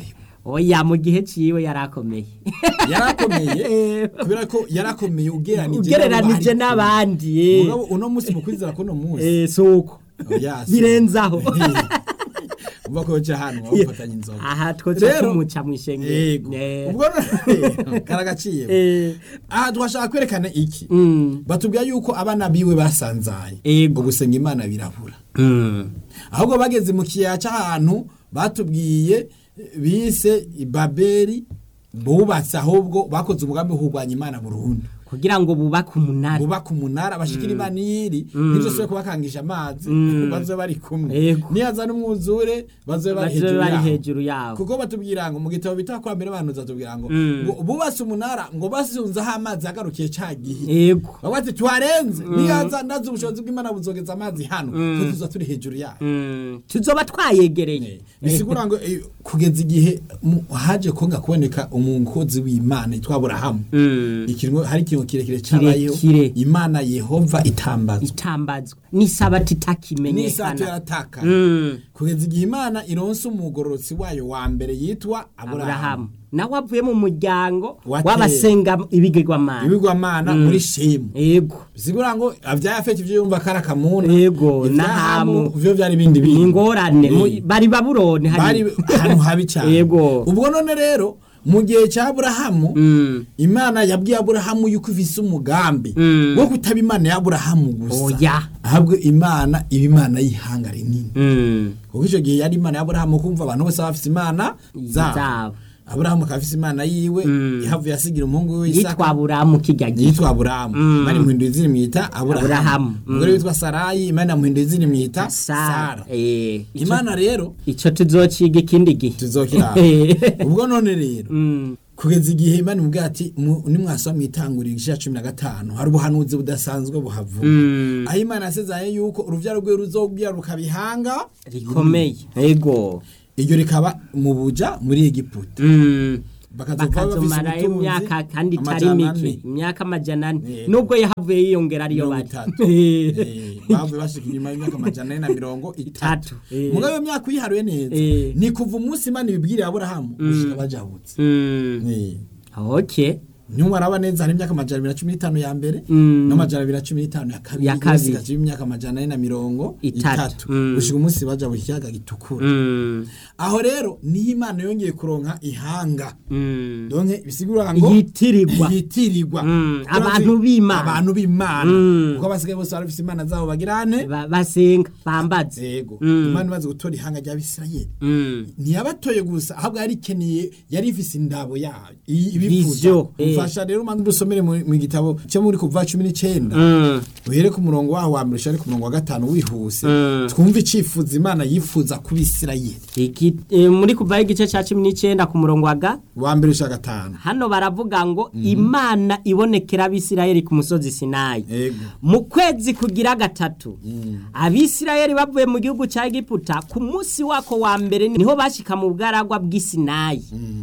[SPEAKER 1] oya mu gihe ciwe yarakomeye
[SPEAKER 2] yarakomeye kubera ko yarakomeye ugereranije
[SPEAKER 1] ugereranije n'abandi eh.
[SPEAKER 2] mugabo uno munsi mu kwizera kuno munsi
[SPEAKER 1] eh suko
[SPEAKER 2] Oya, si-
[SPEAKER 1] birenzaho
[SPEAKER 2] uva ko cya hano wafatanya inzoga
[SPEAKER 1] aha twoza
[SPEAKER 2] Rero-
[SPEAKER 1] tumuca mw'ishengero
[SPEAKER 2] yego
[SPEAKER 1] Eh.
[SPEAKER 2] ubwo none- karagaciye
[SPEAKER 1] Eh.
[SPEAKER 2] aha twashaka kwerekana iki
[SPEAKER 1] Mm.
[SPEAKER 2] batubwira yuko abana biwe basanzaye
[SPEAKER 1] Yego.
[SPEAKER 2] ugusenga imana birabura
[SPEAKER 1] Mm.
[SPEAKER 2] ahubwo bageze mu kiyaya cy'ahantu batubwiye eh, bise ibaberi bubatse ahubwo bakoze umugambi wo kurwanya imana burundu
[SPEAKER 1] kugira ngo bubake umunara
[SPEAKER 2] bubaka umunara bashikira imana iyiri ntizosubire kubakangisha amazi bazobe bari kumwe
[SPEAKER 1] Yego.
[SPEAKER 2] niyaza n'umwuzure bazobe bari
[SPEAKER 1] bazobe
[SPEAKER 2] hejuru
[SPEAKER 1] bari
[SPEAKER 2] yaho
[SPEAKER 1] hejuru yawo
[SPEAKER 2] kuko batubwira ngo mu gitabo bita kwa mbere abantu zatubwira ngo
[SPEAKER 1] Mm.
[SPEAKER 2] ngo bubatse umunara ngo basunzeho amazi agarukiye ca gihe
[SPEAKER 1] yego
[SPEAKER 2] bavuga ati tuharenze niyaza ndazi ubushobozi bw'imana buzogeza amazi hano twe tuza turi hejuru yayo
[SPEAKER 1] Mm. tuzoba twayegereye
[SPEAKER 2] bisigura ngo eh, kugeza igihe mu- haje konga kuboneka umukozi w'imana yitwa aburahamu
[SPEAKER 1] Mm.
[SPEAKER 2] ikintu hari ikintu kirekire cyabayeho
[SPEAKER 1] Kirekire.
[SPEAKER 2] imana yehova itambazwa
[SPEAKER 1] itambazwa n'isabati
[SPEAKER 2] n'isato
[SPEAKER 1] itakimenyekana
[SPEAKER 2] yarataka
[SPEAKER 1] Mm.
[SPEAKER 2] kugeza igihe imana ironse umugororotsi wayo wa mbere yitwa aburahamu
[SPEAKER 1] aburahamu nawe avuye mu muryango
[SPEAKER 2] Wa kera.
[SPEAKER 1] w'abasenga ibigirwamana
[SPEAKER 2] ibigwamana muri shemu
[SPEAKER 1] yego
[SPEAKER 2] bisigura ngo abyaye afite ibyo yumva kari akamuna
[SPEAKER 1] Yego,
[SPEAKER 2] ibya
[SPEAKER 1] n'ahamu.
[SPEAKER 2] Hamu, byo byari ibindi
[SPEAKER 1] ni
[SPEAKER 2] bintu
[SPEAKER 1] ingorane mu-
[SPEAKER 2] Eh.
[SPEAKER 1] bari babuloni
[SPEAKER 2] bari
[SPEAKER 1] hari
[SPEAKER 2] ahantu habi cyane
[SPEAKER 1] Yego.
[SPEAKER 2] ubwo none rero mu gihe cya aburahamu
[SPEAKER 1] Mm.
[SPEAKER 2] imana yabwiye aburahamu yuko ifise umugambi
[SPEAKER 1] Mm.
[SPEAKER 2] wo kutaba imana ya aburahamu gusa
[SPEAKER 1] Oya.
[SPEAKER 2] ahubwo imana iba imana y'ihanga rinini
[SPEAKER 1] Mm.
[SPEAKER 2] kuko icyo gihe yari imana ya aburahamu kumva abantu bose baba bafise imana zabo
[SPEAKER 1] Zabo.
[SPEAKER 2] aburahamu akaba afise imana yiwe
[SPEAKER 1] Mm.
[SPEAKER 2] yahavuye asigira umuhungu we
[SPEAKER 1] yitwa
[SPEAKER 2] isaka
[SPEAKER 1] aburahamu kijya gihe
[SPEAKER 2] yitwa aburahamu
[SPEAKER 1] Mm.
[SPEAKER 2] imana imuhinduye izina imwita
[SPEAKER 1] Aburahamu.
[SPEAKER 2] aburahamu
[SPEAKER 1] Mm.
[SPEAKER 2] umugore witwa sarayi imana yamuhinduye izina imwita
[SPEAKER 1] sara
[SPEAKER 2] sara
[SPEAKER 1] Eh, ico-
[SPEAKER 2] imana rero
[SPEAKER 1] ico tuzociga ikindi gihe
[SPEAKER 2] tuzokira ubwo none rero
[SPEAKER 1] Mm.
[SPEAKER 2] kugeza igihe imana imubwira ati mu- nimwasoma mwitangurira igice cya cumi na gatanu hari ubuhanuzi budasanzwe buhavuga
[SPEAKER 1] Mm.
[SPEAKER 2] aho imana yasezeranye yuko urubyaro rwe ruzobyara rukabihanga
[SPEAKER 1] rikomeye yego
[SPEAKER 2] iryo rikaba mu buja muri egiputa
[SPEAKER 1] Mm.
[SPEAKER 2] bakazova bafise
[SPEAKER 1] bakazomarayo
[SPEAKER 2] ubutunzi
[SPEAKER 1] imyaka kandi itari
[SPEAKER 2] amajana
[SPEAKER 1] mike
[SPEAKER 2] ane.
[SPEAKER 1] imyaka amajana ane
[SPEAKER 2] Yego.
[SPEAKER 1] nubwo yahavuye yiyongera ariyo
[SPEAKER 2] mirongo
[SPEAKER 1] bari
[SPEAKER 2] itatu Eh, bavuye bashika inyuma y'imyaka amajana ane na mirongo itatu
[SPEAKER 1] Itatu, eh.
[SPEAKER 2] mugabo iyo myaka uyiharuye neza
[SPEAKER 1] Eh.
[SPEAKER 2] ni kuva umunsi imana ibibwiriye aburahamu gushika bajabutse
[SPEAKER 1] Mm.
[SPEAKER 2] Eh.
[SPEAKER 1] okay
[SPEAKER 2] ntiwaraba neza hari imyaka amajana abiri na cumi n'itanu ya mbere
[SPEAKER 1] Mm.
[SPEAKER 2] n'amajana abiri na cumi n'itanu ya kabiri
[SPEAKER 1] Ya kabiri.
[SPEAKER 2] yose igaca imyaka amajana ane na mirongo
[SPEAKER 1] Itatu.
[SPEAKER 2] itatu
[SPEAKER 1] Mm.
[SPEAKER 2] gushika umunsi baja mu kiyaga gitukura
[SPEAKER 1] Mm.
[SPEAKER 2] aho rero niho imana yongeye kuronka ihanga
[SPEAKER 1] Mm.
[SPEAKER 2] donke bisigura ngo
[SPEAKER 1] Yitirirwa.
[SPEAKER 2] yitirirwa
[SPEAKER 1] Mm,
[SPEAKER 2] Urazi-
[SPEAKER 1] abantu b'Imana.
[SPEAKER 2] abantu b'imana
[SPEAKER 1] Mm.
[SPEAKER 2] kuko basigaye bose barafise imana zabo bagirane
[SPEAKER 1] Ba- basenga bambaze
[SPEAKER 2] yego
[SPEAKER 1] Mm.
[SPEAKER 2] imana imaze gutora ihanga ry'abisirayeli
[SPEAKER 1] Mm.
[SPEAKER 2] ntiyabatoye gusa ahubwo yari ikeneye yari ifise indabo yayo i-
[SPEAKER 1] Vision,
[SPEAKER 2] ibifuza
[SPEAKER 1] eh.
[SPEAKER 2] mfasha rero umanza dusomere mu mu gitabo cyo muri kuva cumi n'icenda
[SPEAKER 1] Mm.
[SPEAKER 2] uhere ku murongo waho wa mbere ushare ku murongo wa gatanu wihuse
[SPEAKER 1] Mm.
[SPEAKER 2] twumve icifuzo imana yifuza ku bisirayeli
[SPEAKER 1] Iki- eh, muri kuvaho igice cya cumi n'icyenda ku murongo wa ga
[SPEAKER 2] wa mbere ushaka gatanu
[SPEAKER 1] hano baravuga ngo imana ibonekera abisirayeli ku musozi sinayi
[SPEAKER 2] yego
[SPEAKER 1] mu kwezi kugira gatatu abisirayeli bavuye mu gihugu cya egiputa ku munsi wako wa mbere niho bashika mu bugaragwa bw'isinayi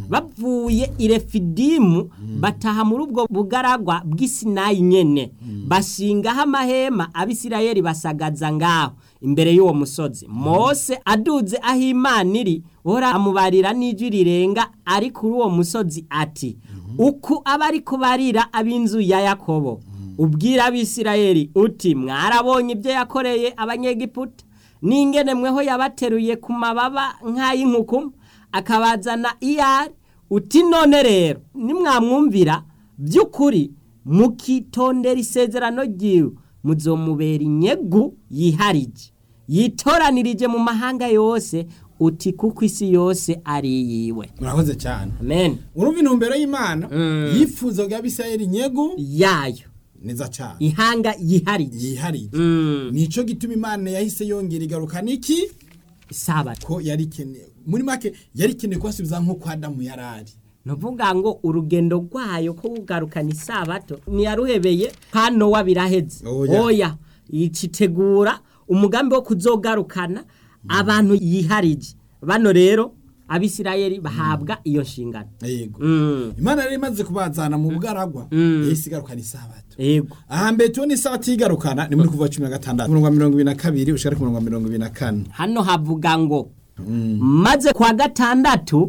[SPEAKER 1] bavuye i refidimu bataha muri ubwo bugaragwa bw'isinayi nyene bashingaho amahema abisirayeli basagaza ngaho imbere y'uwo musozi mose aduze aho imana iri ora amubarira n'ijwi rirenga ari kuri uwo musozi ati uku aba ari kubarira ab'inzu ya yakobo ubwira abisirayeli uti mwarabonye ibyo yakoreye abanyegiputa n'ingene mweho yabateruye ku mababa nk'ay'inkuku akabazana iyari uti none rero nimwamwumvira by'ukuri mukitondera isezerano ryiwe muzomubera inyegu yiharije yitoranirije mu mahanga yose uti kuko isi yose ari iyiwe
[SPEAKER 2] murakoze cyane
[SPEAKER 1] amen
[SPEAKER 2] urumva intumbero y'imana yifuza bwa bisirayeli nyegu
[SPEAKER 1] yayo
[SPEAKER 2] neza cyane
[SPEAKER 1] ihanga yiharije
[SPEAKER 2] yihariye
[SPEAKER 1] Mm.
[SPEAKER 2] nico gituma imana yahise yongera igaruka niki
[SPEAKER 1] isabato
[SPEAKER 2] ko yari ikeneye muri make yari ikeneye kubasubiza nk'uko adamu yari ari
[SPEAKER 1] nuvuga ngo urugendo rwayo ko kugarukana isabato ntiyaruhebeye hano wa biraheze
[SPEAKER 2] Oya.
[SPEAKER 1] oya yitegura umugambi wo kuzogarukana abantu yiharije bano rero abisirayeli bahabwa iyo nshingano
[SPEAKER 2] yego
[SPEAKER 1] Mm,
[SPEAKER 2] imana yari imaze kubazana mu bugaragwa
[SPEAKER 1] Mm.
[SPEAKER 2] yahise igarukana isabato
[SPEAKER 1] yego
[SPEAKER 2] ahambere tubona isabato igarukana ni muri kuva cumi na gatandatu umurongo wa mirongo ibiri na kabiri ushaka ku murongo wa mirongo ibiri na kane
[SPEAKER 1] hano havuga ngo maze kwa gatandatu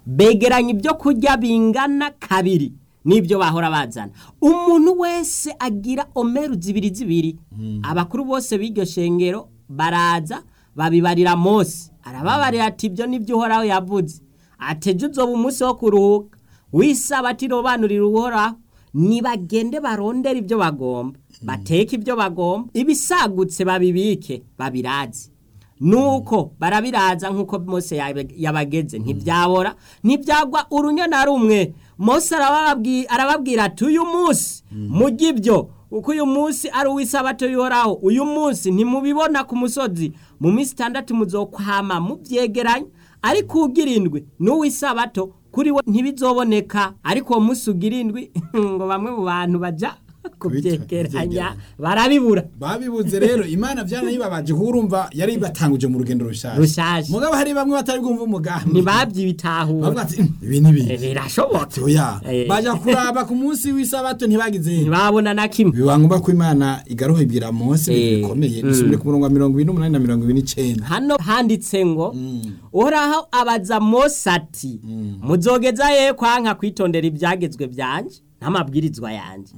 [SPEAKER 1] begeranya ibyo kurya bingana kabiri n'ibyo bahora bazana umuntu wese agira omeru zibiri zibiri abakuru bose b'iryo shengero baraza babibarira mose arababarira ati ibyo nibyo uhoraho yavuze ateje uzoba umunsi wo kuruhuka wisabati robanurira uhoraho nibagende barondera ibyo bagomba bateke ibyo bagomba ibisagutse babibike babiraze nuko barabiraza nk'uko mose yabe- yabageze ntibyabora ntibyagwa urunyo na rumwe mose arababwi- arababwira ati uyu munsi mujye ibyo kuko uyu munsi ari uw'isabato y'uhoraho uyu munsi ntimubibona ku musozi mu minsi itandatu muzokwama mubyegeranya ariko ugira indwi n'uw'isabato kuri we ntibizoboneka ariko uwo munsi ugira indwi ngo bamwe mu bantu bajya kubyegeranya barabibura
[SPEAKER 2] babibuze rero imana byanayibabaje kuko urumva yari batanguje mu rugendo rushaje
[SPEAKER 1] Rushaje.
[SPEAKER 2] mugabo hari bamwe batari bwumva umugambi
[SPEAKER 1] ntibabyibitahura
[SPEAKER 2] bavuga ati "Mm, ibi ni
[SPEAKER 1] Eh,
[SPEAKER 2] bibi
[SPEAKER 1] birashoboka
[SPEAKER 2] oya
[SPEAKER 1] Eh.
[SPEAKER 2] baja kuraba ku munsi w'isabato ntibagize
[SPEAKER 1] ntibabona na kimwe
[SPEAKER 2] biba ngombwa ko imana igaruha ibwira mose ibintu
[SPEAKER 1] Eh.
[SPEAKER 2] bikomeye
[SPEAKER 1] Mm.
[SPEAKER 2] dusubire ku murongo wa mirongo ibiri n'umunani na mirongo ibiri n'icenda
[SPEAKER 1] hano handitse ngo uhoraho abaza mose ati muzogeza ye kwanka kwitondera ibyagezwe byanje n'amabwirizwa yanjye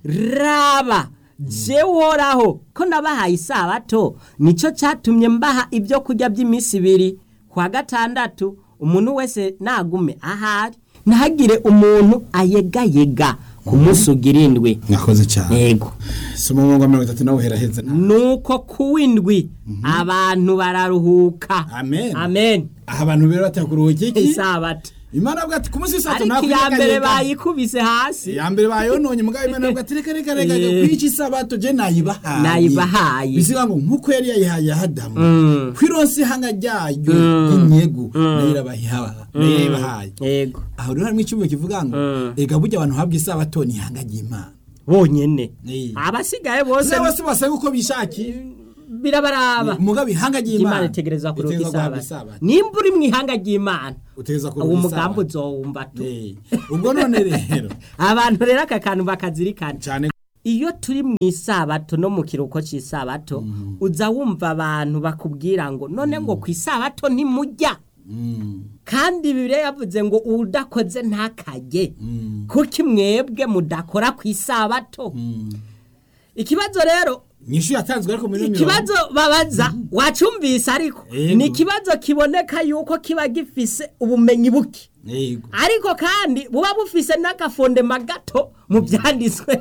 [SPEAKER 1] raba je uhoraho ko nabahaye isabato nicyo cyatumye mbaha ibyo kurya by'iminsi ibiri kwa gatandatu umuntu wese nagume ahari ntagire umuntu ayegayega ku munsi ugira indwi
[SPEAKER 2] mwakoze cyane
[SPEAKER 1] yego
[SPEAKER 2] soma umurongo wa mirongo itatu nawe uheraheze nawe
[SPEAKER 1] nuko kuwindwi abantu bararuhuka
[SPEAKER 2] Amen.
[SPEAKER 1] amen
[SPEAKER 2] aha abantu rero batakuruhuka iki
[SPEAKER 1] isabato
[SPEAKER 2] imana avuga ati ku munsi w'isabato
[SPEAKER 1] ariko
[SPEAKER 2] ntabwo
[SPEAKER 1] iya mbere
[SPEAKER 2] uyegayega."
[SPEAKER 1] bayikubise hasi
[SPEAKER 2] iya mbere bayononye mugabo imana avuga ati reka reka reka reka
[SPEAKER 1] Eh.
[SPEAKER 2] kwica isabato je nayibahaye
[SPEAKER 1] Nayibahaye.
[SPEAKER 2] bisiga ngo nk'uko yari yayihaye adamu
[SPEAKER 1] Mm.
[SPEAKER 2] kwironsa ihanga ryayo inyegu nayo irabaha- nayo yayibahaye
[SPEAKER 1] yego
[SPEAKER 2] aho rero harimo icyumba kivuga ngo
[SPEAKER 1] Mm.
[SPEAKER 2] ega burya abantu habwa isabato ni ihanga ry'imana
[SPEAKER 1] bonyene
[SPEAKER 2] Eh.
[SPEAKER 1] abasigaye bose
[SPEAKER 2] se bose basanga uko bishakiye
[SPEAKER 1] birabaraba
[SPEAKER 2] mugabo ihanga
[SPEAKER 1] imana
[SPEAKER 2] ry'imana
[SPEAKER 1] itegereza kuruka
[SPEAKER 2] itegerezwa guhabwa
[SPEAKER 1] isabato nimba uri mu ihanga ry'imana
[SPEAKER 2] utegereza
[SPEAKER 1] uwo
[SPEAKER 2] kuruhuka
[SPEAKER 1] mugambi
[SPEAKER 2] isabato
[SPEAKER 1] uzowumva tu
[SPEAKER 2] Eh. ubwo none rero
[SPEAKER 1] abantu rero aka kantu bakazirikana
[SPEAKER 2] cyane
[SPEAKER 1] iyo turi mu isabato no mu kiruhuko cy'isabato uza wumva abantu bakubwira ngo none ngo ku isabato ntimujya
[SPEAKER 2] Mm,
[SPEAKER 1] kandi bibiliya yavuze ngo udakoze ntakajye
[SPEAKER 2] mm,
[SPEAKER 1] kuko mwebwe mudakora ku isabato
[SPEAKER 2] mm.
[SPEAKER 1] ikibazo rero
[SPEAKER 2] nyinshi yatanzwe ariko muri ino
[SPEAKER 1] ikibazo babaza wacumvise ariko
[SPEAKER 2] Yego.
[SPEAKER 1] ni ikibazo kiboneka yuko kiba gifise ubumenyi buke
[SPEAKER 2] mirongo. yego
[SPEAKER 1] ariko kandi buba bufise n'agafondema gato mu byanditswe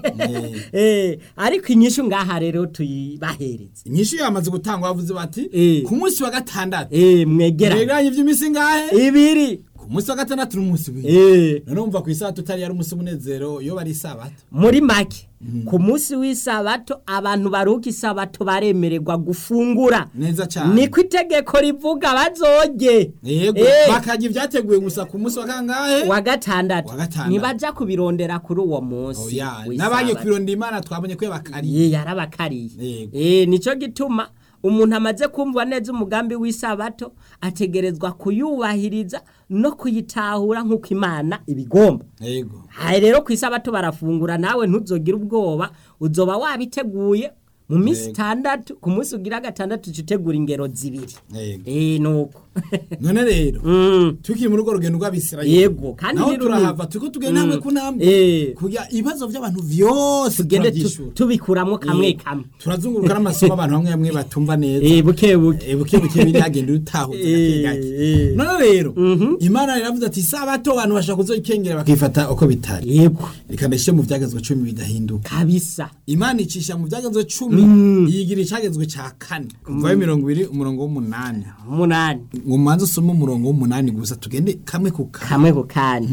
[SPEAKER 1] Eh, ariko inyishu ngaha rero tuyibahereze
[SPEAKER 2] inyinshi yamaze gutangwa bavuze bati
[SPEAKER 1] Eh.
[SPEAKER 2] ku munsi wa gatandatu
[SPEAKER 1] Eh, mwegera
[SPEAKER 2] begeranye iby'iminsi ngahe
[SPEAKER 1] ibiri
[SPEAKER 2] ku munsi wa gatandatu n'umunsi w'indi
[SPEAKER 1] Eh,
[SPEAKER 2] none wumva ku isabato utari yari umunsi w'umunezero iyo bari isabato
[SPEAKER 1] muri make ku munsi w'isabato abantu baruhuka isabato baremererwa gufungura
[SPEAKER 2] neza cyane
[SPEAKER 1] niko itegeko rivuga bazoge
[SPEAKER 2] yego
[SPEAKER 1] Eh,
[SPEAKER 2] bakajya ibyateguwe gusa ku munsi wa kangahe
[SPEAKER 1] wa gatandatu
[SPEAKER 2] Wa gatandatu.
[SPEAKER 1] ntibaja kubirondera kuri uwo munsi
[SPEAKER 2] oya
[SPEAKER 1] w'isabato.
[SPEAKER 2] n'abagiye kwironda imana twabonye ko yabakariye
[SPEAKER 1] Ye, yarabakariye
[SPEAKER 2] Yego.
[SPEAKER 1] Eh, nico gituma umuntu amaze kumva neza umugambi w'isabato ategerezwa kuyubahiriza no kuyitahura nk'uko imana ibigomba
[SPEAKER 2] yego
[SPEAKER 1] hari rero ku isabato barafungura nawe ntuzogire ubwoba uzoba wabiteguye mu minsi
[SPEAKER 2] Yego.
[SPEAKER 1] itandatu ku munsi ugira gatandatu uca utegura ingero zibiri
[SPEAKER 2] yego
[SPEAKER 1] eh nuko
[SPEAKER 2] none rero
[SPEAKER 1] Mm.
[SPEAKER 2] tukiri muri urwo rugendo rw'abisirayeli
[SPEAKER 1] Yego, kandi
[SPEAKER 2] naho
[SPEAKER 1] ni runini.
[SPEAKER 2] turahava turiko tugenda hamwe ku ntambwe
[SPEAKER 1] Eh.
[SPEAKER 2] kugira ibibazo by'abantu vyose
[SPEAKER 1] tugende tu-
[SPEAKER 2] turavyishura
[SPEAKER 1] tubikuramo kamwe
[SPEAKER 2] Eh,
[SPEAKER 1] kamwe
[SPEAKER 2] turazunguruka n'amasomo abantu bamwe bamwe batumva neza
[SPEAKER 1] eh buke buke
[SPEAKER 2] Eh, buke buke biri hagenda utahuza gake
[SPEAKER 1] Eh,
[SPEAKER 2] gake
[SPEAKER 1] eh.
[SPEAKER 2] none rero imana iravuze ati isabato abantu bashaka kuzoyikengera bakifata uko bitari
[SPEAKER 1] yego
[SPEAKER 2] reka ndashyire mu byagezwe cumi bidahinduka
[SPEAKER 1] kabisa
[SPEAKER 2] imana icisha mu byagezwe cumi yigira icyagezwe cya kane kuvayo mirongo ibiri umurongo w'umunani
[SPEAKER 1] umunani
[SPEAKER 2] ngo mubanze usome umurongo w'umunani gusa tugende kamwe ku kamwe
[SPEAKER 1] kamwe ku kandi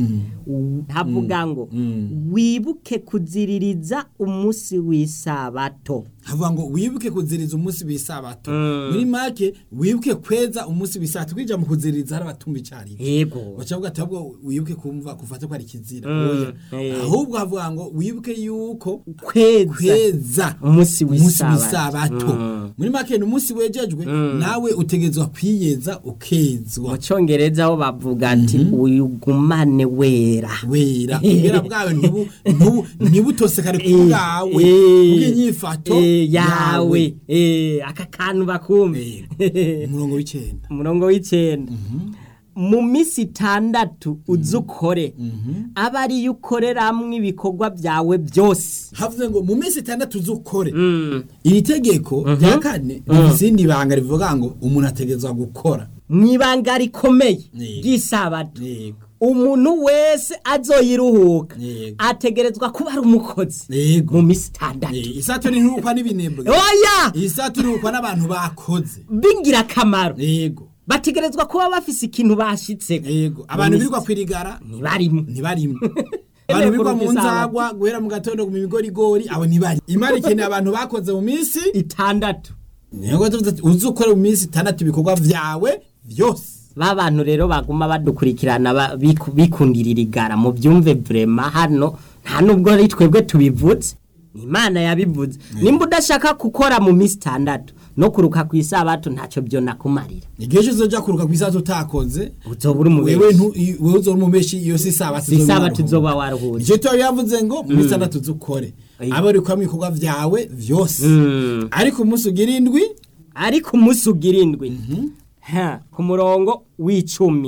[SPEAKER 1] havuga ngo wibuke kuziririza umunsi w'isabato
[SPEAKER 2] havuga ngo wibuke kuziriza umunsi w'isabato muri make wibuke kweza umunsi w'isabato kwinjira mu kuziririza hari abatumva icyarimwe
[SPEAKER 1] yego
[SPEAKER 2] bacavuga ati ahubwo wibuke kumva kufata ko ari kizira
[SPEAKER 1] Mm,
[SPEAKER 2] oya
[SPEAKER 1] eh.
[SPEAKER 2] ahubwo havuga ngo wibuke yuko
[SPEAKER 1] kweza
[SPEAKER 2] kweza
[SPEAKER 1] umunsi
[SPEAKER 2] umunsi
[SPEAKER 1] w'isabato
[SPEAKER 2] w'isabato
[SPEAKER 1] Mm.
[SPEAKER 2] muri make ni umunsi wejejwe nawe utegerezwa kwiyeza ukezwa
[SPEAKER 1] mu cyongereza ho bavuga ati uyugumane wera
[SPEAKER 2] wera ubwera bwawe ntibu- ntibu- ntibutosekare ku
[SPEAKER 1] Eh,
[SPEAKER 2] bwawe
[SPEAKER 1] eh,
[SPEAKER 2] kubw'inyifato
[SPEAKER 1] eh, yawe eh, aka kantu bakumve
[SPEAKER 2] umurongo w'icyenda
[SPEAKER 1] umurongo w'icyenda mu minsi itandatu uzi ukore aba ariyo ukoreramwo ibikorwa byawe byose
[SPEAKER 2] havuze ngo mu minsi itandatu z'ukore iri tegeko rya kane rifite izindi banga rivuga ngo umuntu ategerezwa gukora
[SPEAKER 1] mu ibanga rikomeye
[SPEAKER 2] Yego.
[SPEAKER 1] ry'isabato
[SPEAKER 2] yego
[SPEAKER 1] umuntu wese azoyiruhuka
[SPEAKER 2] Yego.
[SPEAKER 1] ategerezwa kuba ari umukozi
[SPEAKER 2] yego
[SPEAKER 1] mu minsi itandatu
[SPEAKER 2] Eh, isato ntirukwa n'ibinebwe
[SPEAKER 1] oya
[SPEAKER 2] isato irukwa n'abantu bakoze
[SPEAKER 1] b'ingirakamaro
[SPEAKER 2] yego
[SPEAKER 1] bategerezwa kuba bafise ikintu bashitse
[SPEAKER 2] yego abantu birirwa kwirigara
[SPEAKER 1] ntibarimo
[SPEAKER 2] ntibarimo abantu birirwa mu nzagwa guhera mu gatondo mu bigorigori abo ntibari imana ikeneye abantu bakoze mu minsi
[SPEAKER 1] itandatu
[SPEAKER 2] niyo tuvuze ati, uzi ukore mu minsi itandatu ibikorwa vyawe vyose
[SPEAKER 1] ba bantu rero baguma badukurikirana ba- biku- bikundirira igara mu byumve vrema hano nta nubwo ari twebwe tubivuze ni imana yabivuze nimba udashaka gukora mu minsi itandatu no kuruka ku isabato ntacyo byo nakumarira
[SPEAKER 2] igihe cyose uzoja kuruka kw'isato utakoze
[SPEAKER 1] uzoba uri
[SPEAKER 2] wewe
[SPEAKER 1] umubeshi
[SPEAKER 2] ntu- i- wewe uzoba umubeshi iyo si isabato
[SPEAKER 1] si isabato uzoba waruhutse
[SPEAKER 2] icyo tuba yavuze ngo mu minsi itandatu z'ukore
[SPEAKER 1] Ayi.
[SPEAKER 2] aba urikora mu bikorwa vyawe vyose
[SPEAKER 1] Mm.
[SPEAKER 2] ariko umunsi ugira indwi
[SPEAKER 1] ariko umunsi ugira indwi Ha, ku murongo w'icumi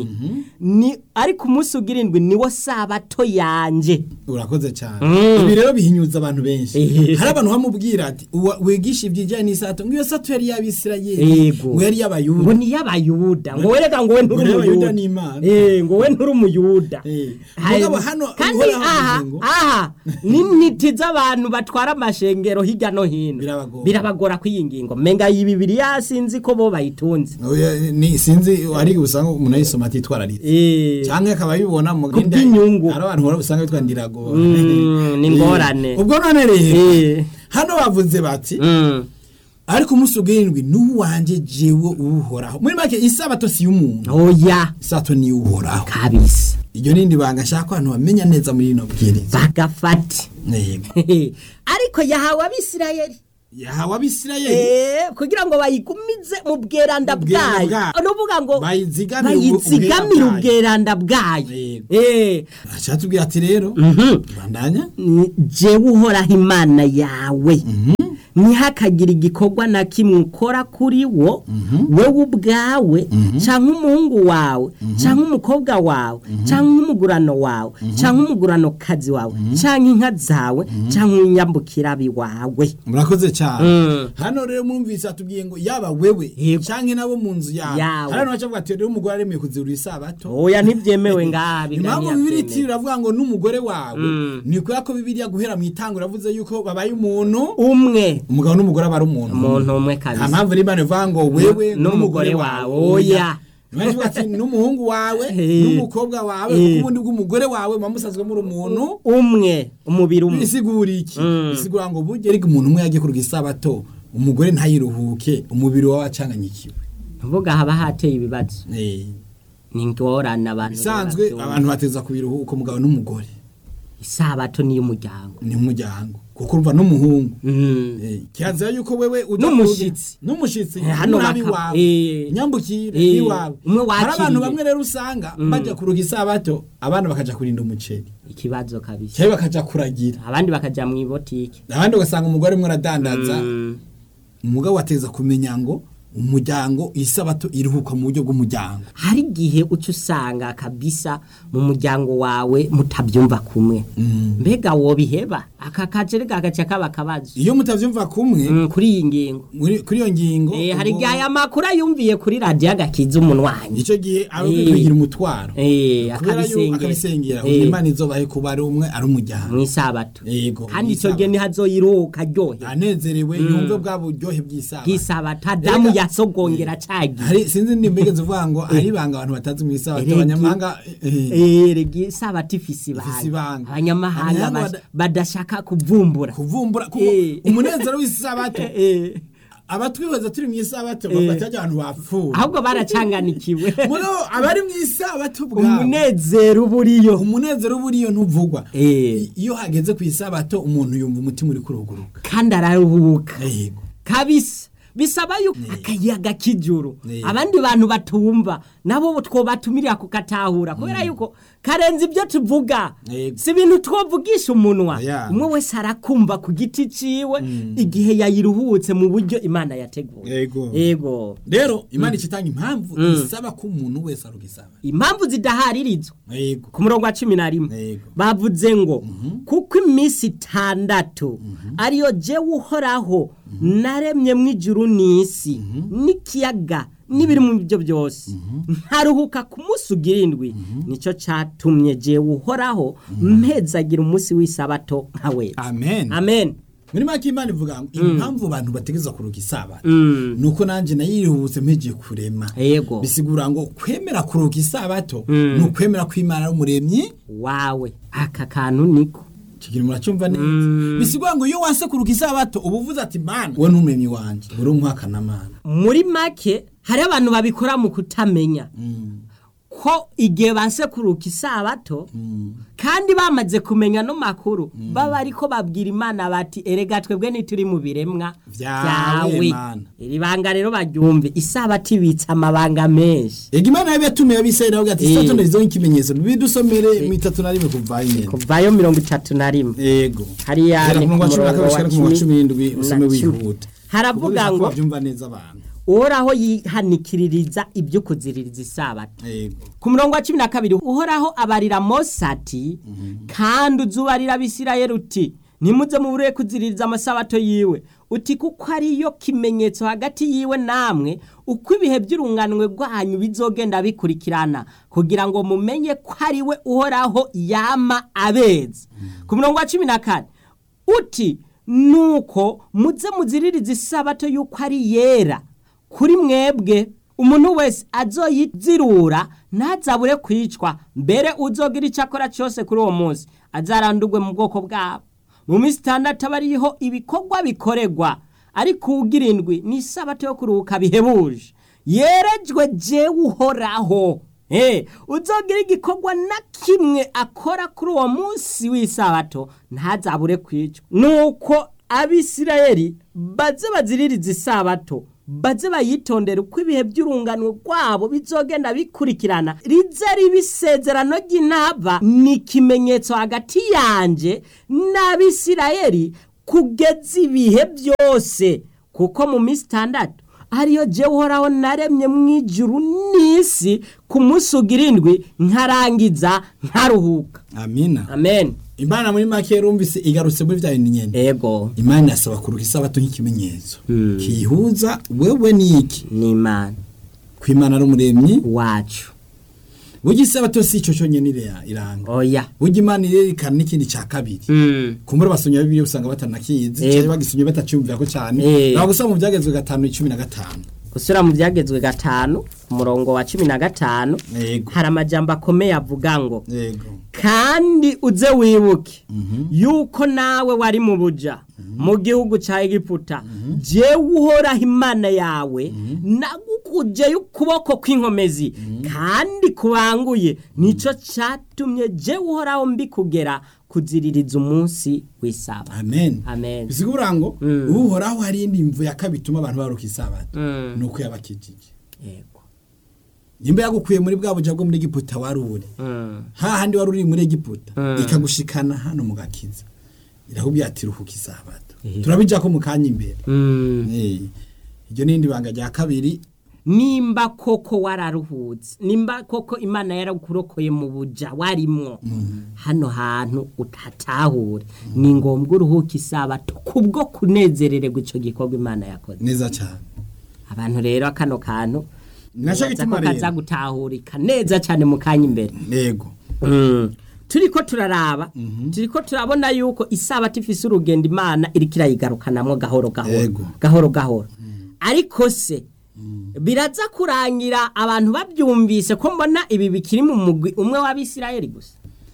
[SPEAKER 1] ni ariko umunsi ugira indwi niwo sabato yanje
[SPEAKER 2] urakoze cyane
[SPEAKER 1] Mm.
[SPEAKER 2] ibi rero bihinyuza abantu benshi
[SPEAKER 1] Eh.
[SPEAKER 2] hari abantu bamubwira ati "Uwa- wigisha ibyijyanye n'isato ngo iyo sato yari y'abisirayeli
[SPEAKER 1] Yego.
[SPEAKER 2] ngo yari
[SPEAKER 1] ngo
[SPEAKER 2] y'abayuda
[SPEAKER 1] ni y'abayuda ngo wereka ngo we nturi
[SPEAKER 2] Ngo y'Abayuda
[SPEAKER 1] umuyuda
[SPEAKER 2] ni Imana.
[SPEAKER 1] Eh, ngo we nturi umuyuda
[SPEAKER 2] Eh.
[SPEAKER 1] Hari-
[SPEAKER 2] Mugabo hano
[SPEAKER 1] kandi
[SPEAKER 2] uhoraho
[SPEAKER 1] aha
[SPEAKER 2] avuze ngo-
[SPEAKER 1] aha n'intiti z'abantu batwara amashengero hirya no hino
[SPEAKER 2] Birabagora.
[SPEAKER 1] birabagora kw'iyi ngingo menga iyi bibiriya sinzi ko bo bayitunze
[SPEAKER 2] Oya, ni sinzi ari usanga umuntu ayisoma atitwararitse
[SPEAKER 1] Eh,
[SPEAKER 2] cyangwa akaba abibona mu genda
[SPEAKER 1] Kubw'inyungu.
[SPEAKER 2] hari abantu uhora usanga bitwa ndirago
[SPEAKER 1] Mm, ni ingorane.
[SPEAKER 2] ubwo none rero
[SPEAKER 1] eh,
[SPEAKER 2] hano bavuze bati
[SPEAKER 1] mm.
[SPEAKER 2] ariko umunsi ugirindwi n'uwanje jewe uwuhoraho muri make isabato si y'umuntu
[SPEAKER 1] oya
[SPEAKER 2] isabato ni uhoraho
[SPEAKER 1] kabisa
[SPEAKER 2] iryo nindi banga nshaka ko abantu bamenya neza muri rino bwiriza
[SPEAKER 1] bagafate
[SPEAKER 2] yego
[SPEAKER 1] ariko yahawe abisirayeli
[SPEAKER 2] yahawe abisirayeli
[SPEAKER 1] Eh, kugira ngo bayigumize mu bweranda
[SPEAKER 2] Mu bweranda
[SPEAKER 1] bwayo
[SPEAKER 2] bwayo.
[SPEAKER 1] nuvuga ngo
[SPEAKER 2] Bayizigamire
[SPEAKER 1] bayizigamire
[SPEAKER 2] ubwera
[SPEAKER 1] ubweranda bwayo
[SPEAKER 2] Yego.
[SPEAKER 1] Eh,
[SPEAKER 2] ashatubwira ati rero
[SPEAKER 1] mhm.
[SPEAKER 2] bandanya
[SPEAKER 1] Ni jewe uhoraho imana yawe ntihakagire igikorwa na kimwe ukora kuri wo wowe ubwawe cyangwa umuhungu wawe cyangwa umukobwa wawe cyangwa umugurano wawe cyangwa umuguranokazi wawe cyangwa inka zawe cyangwa inyambukirabi wawe
[SPEAKER 2] murakoze cyane
[SPEAKER 1] Mm.
[SPEAKER 2] hano rero mwumvise atubwiye ngo yaba wewe
[SPEAKER 1] Yego.
[SPEAKER 2] cyangwa nabo mu nzu yawe
[SPEAKER 1] Yawe.
[SPEAKER 2] hari abantu bacavuga ati rero umugore aremeye kuzirura isabato
[SPEAKER 1] oya ntibyemewe ngaha
[SPEAKER 2] impamvu bibiri iti iravuga ngo n'umugore wawe
[SPEAKER 1] Mm.
[SPEAKER 2] ni kubera ko bibiriya guhera mu itango iravuze yuko babaye umuntu
[SPEAKER 1] umwe
[SPEAKER 2] umugabo n'umugore aba ari umuntu
[SPEAKER 1] umuntu umwe
[SPEAKER 2] nta
[SPEAKER 1] kabisa
[SPEAKER 2] mpamvu n'imana ivuga ngo wewe
[SPEAKER 1] n'umugore wawe, oya.
[SPEAKER 2] Imana ivuga ati n'umuhungu wawe
[SPEAKER 1] Eh.
[SPEAKER 2] n'umukobwa wawe
[SPEAKER 1] Eh.
[SPEAKER 2] kuko ubundi bw'umugore wawe muba musanzwe muri umuntu
[SPEAKER 1] umwe umubiri umwe
[SPEAKER 2] bisigura iki
[SPEAKER 1] Mm.
[SPEAKER 2] bisigura ngo burya ariko umuntu umwe yagiye kuruga isabato umugore ntayiruhuke umubiri wawe acanganyikiwe
[SPEAKER 1] mvuga haba hateye ibibazo
[SPEAKER 2] Eh.
[SPEAKER 1] ni ingorane abantu
[SPEAKER 2] bisanzwe
[SPEAKER 1] babyumva.
[SPEAKER 2] abantu bateza kubiruhuka umugabo n'umugore
[SPEAKER 1] isabato ni iy'umuryango
[SPEAKER 2] ni umuryango kuko urumva n'umuhungu
[SPEAKER 1] Mm.
[SPEAKER 2] Eh, kirazira yuko wewe uja
[SPEAKER 1] N'umushitsi.
[SPEAKER 2] kuruga- n'umushitsi
[SPEAKER 1] Eh, hano
[SPEAKER 2] n'umwami
[SPEAKER 1] baka-
[SPEAKER 2] wawe
[SPEAKER 1] eh.
[SPEAKER 2] nyambukire
[SPEAKER 1] Eh,
[SPEAKER 2] iwawe
[SPEAKER 1] umwe
[SPEAKER 2] hari abantu
[SPEAKER 1] wakiriye.
[SPEAKER 2] bamwe rero usanga bajya kuruga isabato abana bakaja kurinda umuceri
[SPEAKER 1] ikibazo kabisa
[SPEAKER 2] cyangwa bakaja kuragira
[SPEAKER 1] abandi bakaja mu ibotike
[SPEAKER 2] abandi ugasanga umugore umwe aradandaza
[SPEAKER 1] Mm.
[SPEAKER 2] umugabo ateza kumenya ngo umuryango isabato iruhuka mu buryo bw'umuryango
[SPEAKER 1] hari igihe uca usanga kabisa mu muryango wawe mutabyumva kumwe mbega wobiheba aka kajere gagaca kaba akabazo
[SPEAKER 2] iyo mutavyumva kumwe
[SPEAKER 1] Mm, kuri iyi ngingo
[SPEAKER 2] muri- kuri iyo ngingo
[SPEAKER 1] Eh, hari
[SPEAKER 2] ubwo-
[SPEAKER 1] igihe aya makuru ayumviye kuri radiyo agakiza umunwanyi
[SPEAKER 2] icyo gihe aba
[SPEAKER 1] Eh.
[SPEAKER 2] kugira umutwaro
[SPEAKER 1] Eh,
[SPEAKER 2] kubera yuko
[SPEAKER 1] akabisengera
[SPEAKER 2] akabisengera
[SPEAKER 1] Eh,
[SPEAKER 2] imana izobahe kuba ari umwe ari umuryango
[SPEAKER 1] mu isabato
[SPEAKER 2] yego
[SPEAKER 1] kandi icyo gihe ntihazoyiruhuka aryohe
[SPEAKER 2] anezerewe yumve bwa buryohe bw'isabato
[SPEAKER 1] bw'isabato adamu
[SPEAKER 2] Erega-
[SPEAKER 1] yasogongera cagiye
[SPEAKER 2] hari sinzi ndimbege zivuga ngo hari ibanga abantu batazi mu isabato
[SPEAKER 1] Erega-
[SPEAKER 2] abanyamahanga eh,
[SPEAKER 1] erega isabato ifise
[SPEAKER 2] Ifise
[SPEAKER 1] ibanga
[SPEAKER 2] ibanga.
[SPEAKER 1] abanyamahanga
[SPEAKER 2] Abanyamahanga
[SPEAKER 1] bas- badashaka kuvumbura
[SPEAKER 2] kuvumbura kuko
[SPEAKER 1] Eh.
[SPEAKER 2] umunezero w'isabato
[SPEAKER 1] Eh,
[SPEAKER 2] abatwibaza turi mu isabato bafata abantu bapfuye
[SPEAKER 1] ahubwo baracanganikiwe
[SPEAKER 2] muri abari mu isabato bwabo
[SPEAKER 1] umunezero uba uriyo
[SPEAKER 2] umunezero uba uriyo ntuvugwa
[SPEAKER 1] Eh.
[SPEAKER 2] iyo hageze ku isabato umuntu yumva umutima uri kuruguruka
[SPEAKER 1] kandi araruhuka
[SPEAKER 2] yego
[SPEAKER 1] kabisa bisaba yuko akayaga k'ijuru
[SPEAKER 2] Ne.
[SPEAKER 1] abandi bantu batumva nabo twobatumira kukatahura kubera yuko karenze ibyo tuvuga
[SPEAKER 2] Yego.
[SPEAKER 1] si ibintu twovugisha umunwa
[SPEAKER 2] Oya.
[SPEAKER 1] umwe wese arakumva ku giti ciwe igihe yayiruhutse mu buryo imana yateguye
[SPEAKER 2] Yego.
[SPEAKER 1] yego
[SPEAKER 2] rero imana icitanga impamvu isaba ko umuntu wese arugisaba
[SPEAKER 1] impamvu zidaharirizwa
[SPEAKER 2] yego
[SPEAKER 1] ku murongo wa cumi na rimwe
[SPEAKER 2] Yego.
[SPEAKER 1] bavuze ngo kuko iminsi itandatu ariyo jewe uhoraho naremye mu ijuru n'isi n'ikiyaga n'ibiri mu byo byose nkaruhuka ku munsi ugira indwi nicyo cyatumye jewe uhoraho mpezagira umunsi w'isabato nka wese
[SPEAKER 2] amen
[SPEAKER 1] amen
[SPEAKER 2] muri make imana ivuga ngo impamvu abantu bategeza kuruga isabato nuko nanjye nayirihuse mpegeye kurema
[SPEAKER 1] yego
[SPEAKER 2] bisigura ngo kwemera kuruga isabato ni ukwemera ko imana ari umuremyi
[SPEAKER 1] wawe aka kantu niko
[SPEAKER 2] kigira muracyumva neza bisigura ngo iyo wanse kuruga isabato uba uvuze ati mana we n'umuremyi wanjye uri umwakana mana
[SPEAKER 1] muri make hari abantu babikora mu kutamenya ko igihe banse kuruka isabato kandi bamaze kumenya no makuru baba ariko babwira imana bati erega twebwe ntituri mu biremwa
[SPEAKER 2] Vyawe, Mana."
[SPEAKER 1] iri banga rero baryumve isabato ibitse amabanga menshi
[SPEAKER 2] ega imana yabe yatumiye abisirayeli avuga ati
[SPEAKER 1] Eh.
[SPEAKER 2] isabato ndarizeho ikimenyetso bidusomere mu itatu na rimwe kuva nyine
[SPEAKER 1] kuvayo mirongo itatu na rimwe
[SPEAKER 2] yego
[SPEAKER 1] hariya
[SPEAKER 2] Guhera
[SPEAKER 1] ni
[SPEAKER 2] ku
[SPEAKER 1] ku
[SPEAKER 2] murongo wa cumi na
[SPEAKER 1] murongo
[SPEAKER 2] kabiri
[SPEAKER 1] wa
[SPEAKER 2] gushika ku murongo wa cumi
[SPEAKER 1] cumi
[SPEAKER 2] n'indwi usome
[SPEAKER 1] na cumi.
[SPEAKER 2] wihuta
[SPEAKER 1] haravuga
[SPEAKER 2] Kuko
[SPEAKER 1] ngo
[SPEAKER 2] babyumva neza abantu
[SPEAKER 1] uhoraho yihanikiririza ibyo kuziririza isabato
[SPEAKER 2] yego
[SPEAKER 1] ku murongo wa cumi na kabiri uhoraho abarira mose ati kandi uzubarira abisirayeli uti ntimuze mubure kuziririza amasabato yiwe uti kuko ariyo kimenyetso hagati yiwe namwe uko ibihe by'urunganwe rwanyu bizogenda bikurikirana kugira ngo mumenye ko ari we uhoraho yama abeza ku murongo wa cumi na kane uti nuko muze muziririza isabato y'uko ari yera kuri mwebwe umuntu wese azoyizirura ntazabure kwicwa mbere uzogira icyo akora cyose kuri uwo munsi azarandurwe mu bwoko bwabo mu minsi itandatu aba ariho ibikorwa bikorerwa ariko ugira indwi ni isabato yo kuruhuka bihebuje yerejwe jewe uhoraho Eh, uzogira igikorwa na kimwe akora kuri uwo munsi w'isabato ntazabure kwicwa nuko abisirayeli baze baziririza isabato baze bayitondera uko ibihe by'urungano rwabo bizogenda bikurikirana rize riba isezerano ry'intaba ni ikimenyetso hagati yanje n'abisirayeli kugeza ibihe byose kuko mu minsi itandatu ariyo jewe uhoraho naremye mu ijuru n'isi ku munsi ugira indwi nkarangiza nkaruhuka
[SPEAKER 2] amina
[SPEAKER 1] amen
[SPEAKER 2] imana muri make yarumvise igarutse muri bya bintu nyene
[SPEAKER 1] ego
[SPEAKER 2] imana yasaba kuruka isabato nk'ikimenyetso kiyihuza wewe n'iki
[SPEAKER 1] ni imana
[SPEAKER 2] ko imana ari umuremyi
[SPEAKER 1] wacu
[SPEAKER 2] burya isabato si ico cyonyene ira- iranga
[SPEAKER 1] oya
[SPEAKER 2] burya imana irerekana n'ikindi ca kabiri
[SPEAKER 1] Mm.
[SPEAKER 2] kumbura basomye bibiliya usanga batanakizi
[SPEAKER 1] Yego.
[SPEAKER 2] cyangwa bagisomye batacumvira ko cyane
[SPEAKER 1] Eh.
[SPEAKER 2] ntabwo gusoma mu byagezwe gatanu icumi na gatanu
[SPEAKER 1] gusura mu byagezwe gatanu umurongo wa cumi na gatanu
[SPEAKER 2] yego
[SPEAKER 1] hari amajambo akomeye avuga ngo
[SPEAKER 2] yego
[SPEAKER 1] kandi uze wibuke yuko nawe wari mu buja mu gihugu cya egiputa jewe uhoraho imana yawe nagukujeyo ukuboko kw'inkomezi kandi kubanguye nicyo cyatumye jewe uhoraho mbikugera kuziririza umunsi w'isaba
[SPEAKER 2] amen
[SPEAKER 1] amen
[SPEAKER 2] bisigura ngo
[SPEAKER 1] Mm.
[SPEAKER 2] uhoraho hari indi mvu ya kabiri ituma abantu baruka isabato
[SPEAKER 1] Mm.
[SPEAKER 2] ni uko yabakijije
[SPEAKER 1] yego
[SPEAKER 2] nimba yagukuye muri bwa buja bwo muri egiputa wari uri
[SPEAKER 1] Mm.
[SPEAKER 2] hahandi wari uri muri egiputa
[SPEAKER 1] Mm.
[SPEAKER 2] ikagushikana hano mu gakiza irakubwira ati ruhuka isabato
[SPEAKER 1] Eh.
[SPEAKER 2] turabija ko mu kanya imbere
[SPEAKER 1] Mm.
[SPEAKER 2] Eh, iryo ni indi banga rya kabiri
[SPEAKER 1] nimba koko wararuhutse nimba koko imana yarakurokoye mu buja warimwo hano hantu utatahure ni ngombwa uruhuka isabato kubwo kunezerererwa icyo gikorwa imana yakoze
[SPEAKER 2] neza cyane
[SPEAKER 1] abantu rero kano kantu
[SPEAKER 2] Naco
[SPEAKER 1] nibaza
[SPEAKER 2] gituma
[SPEAKER 1] ko kaza
[SPEAKER 2] rero.
[SPEAKER 1] gutahurika neza cyane mu kanya imbere
[SPEAKER 2] yego
[SPEAKER 1] turiko turaraba turiko turabona yuko isabato ifise urugendo imana iriko irayigarukanamwo gahoro gahoro
[SPEAKER 2] Yego.
[SPEAKER 1] gahoro gahoro ariko se biraza kurangira abantu babyumvise ko mbona ibi bikiri mu mugwi umwe w'abisirayeli gusa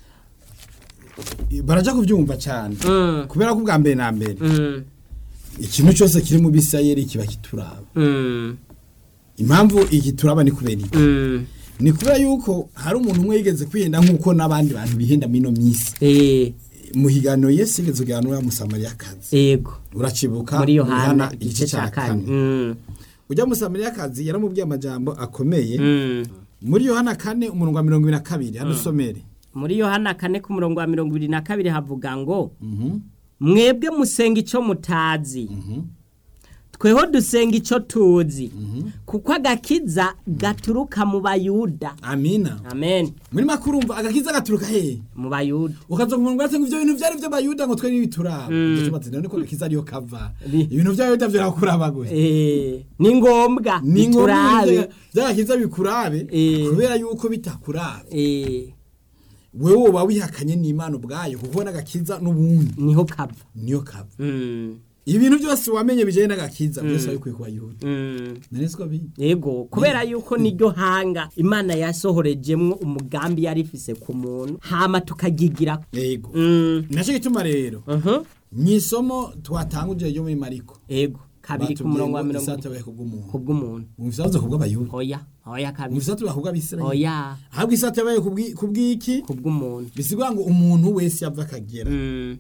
[SPEAKER 2] baraja kubyumva cyane
[SPEAKER 1] Mm.
[SPEAKER 2] kubera ko ubwa mbere na mbere
[SPEAKER 1] Mm,
[SPEAKER 2] ikintu cyose kiri mu bisirayeli kiba kituraba
[SPEAKER 1] mm,
[SPEAKER 2] impamvu iki turaba ni kubera iki
[SPEAKER 1] mm.
[SPEAKER 2] ni kubera yuko hari umuntu umwe yigeze kwihenda nk'uko n'abandi bantu bihenda muri ino minsi
[SPEAKER 1] Eh,
[SPEAKER 2] muhigano Yesu igeze uganura musamariyakazi
[SPEAKER 1] yego
[SPEAKER 2] uracibuka
[SPEAKER 1] muri yohana igice cya kane Mm,
[SPEAKER 2] ujya musamariyakazi yaramubwiye amajambo akomeye
[SPEAKER 1] mm.
[SPEAKER 2] muri yohana kane umurongo wa mirongo ibiri na kabiri hano usomere
[SPEAKER 1] muri yohana kane ku murongo wa mirongo ibiri na kabiri havuga ngo mwebwe musenga icyo mutazi tweho dusenga icyo tuzi kuko agakiza gaturuka mu bayuda
[SPEAKER 2] amina
[SPEAKER 1] amen
[SPEAKER 2] muri makuru umva agakiza gaturuka hehe
[SPEAKER 1] mu bayuda
[SPEAKER 2] ukaza ku murongo ngo ibyo bintu byari by'abayuda ngo twe n'ibituraba icyo tumaze niko gakiza ariyo kava
[SPEAKER 1] Ni-
[SPEAKER 2] ibintu by'abayuda birakuraba gusa
[SPEAKER 1] Eh, ni ngombwa
[SPEAKER 2] ni ngombwa
[SPEAKER 1] biturabe.
[SPEAKER 2] ibintu by'agakiza bikurabe
[SPEAKER 1] Eh.
[SPEAKER 2] kubera yuko bitakurabe
[SPEAKER 1] Eh,
[SPEAKER 2] wewe woba wihakanye n'imana ubwayo kuko n'agakiza n'ubundi
[SPEAKER 1] niho kava
[SPEAKER 2] niyo kava
[SPEAKER 1] Mm,
[SPEAKER 2] ibintu byose wamenye bijyanye n'agakiza byose wabikuye ku bayuda
[SPEAKER 1] mm.
[SPEAKER 2] nari siko biri
[SPEAKER 1] yego kubera yuko niryo hanga imana yasohorejemwo umugambi yari ifise ku muntu hama tukagigira
[SPEAKER 2] yego
[SPEAKER 1] Mm,
[SPEAKER 2] nacyo gituma rero
[SPEAKER 1] mhm.
[SPEAKER 2] mu isomo twatanguje ryo muri mariko
[SPEAKER 1] yego kabiri ku murongo wa mirongo
[SPEAKER 2] isata bahe kubw'umuntu
[SPEAKER 1] ku bw'umuntu
[SPEAKER 2] mu isabazo kubw'abayuda
[SPEAKER 1] oya oya
[SPEAKER 2] mu
[SPEAKER 1] kabiri
[SPEAKER 2] isata bahe kubw'abisirayeli
[SPEAKER 1] oya
[SPEAKER 2] ahubwo isata bahe kubw'i- kubw'iki
[SPEAKER 1] ku bw'umuntu
[SPEAKER 2] bisigura ngo umuntu wese yava akagera
[SPEAKER 1] Mm,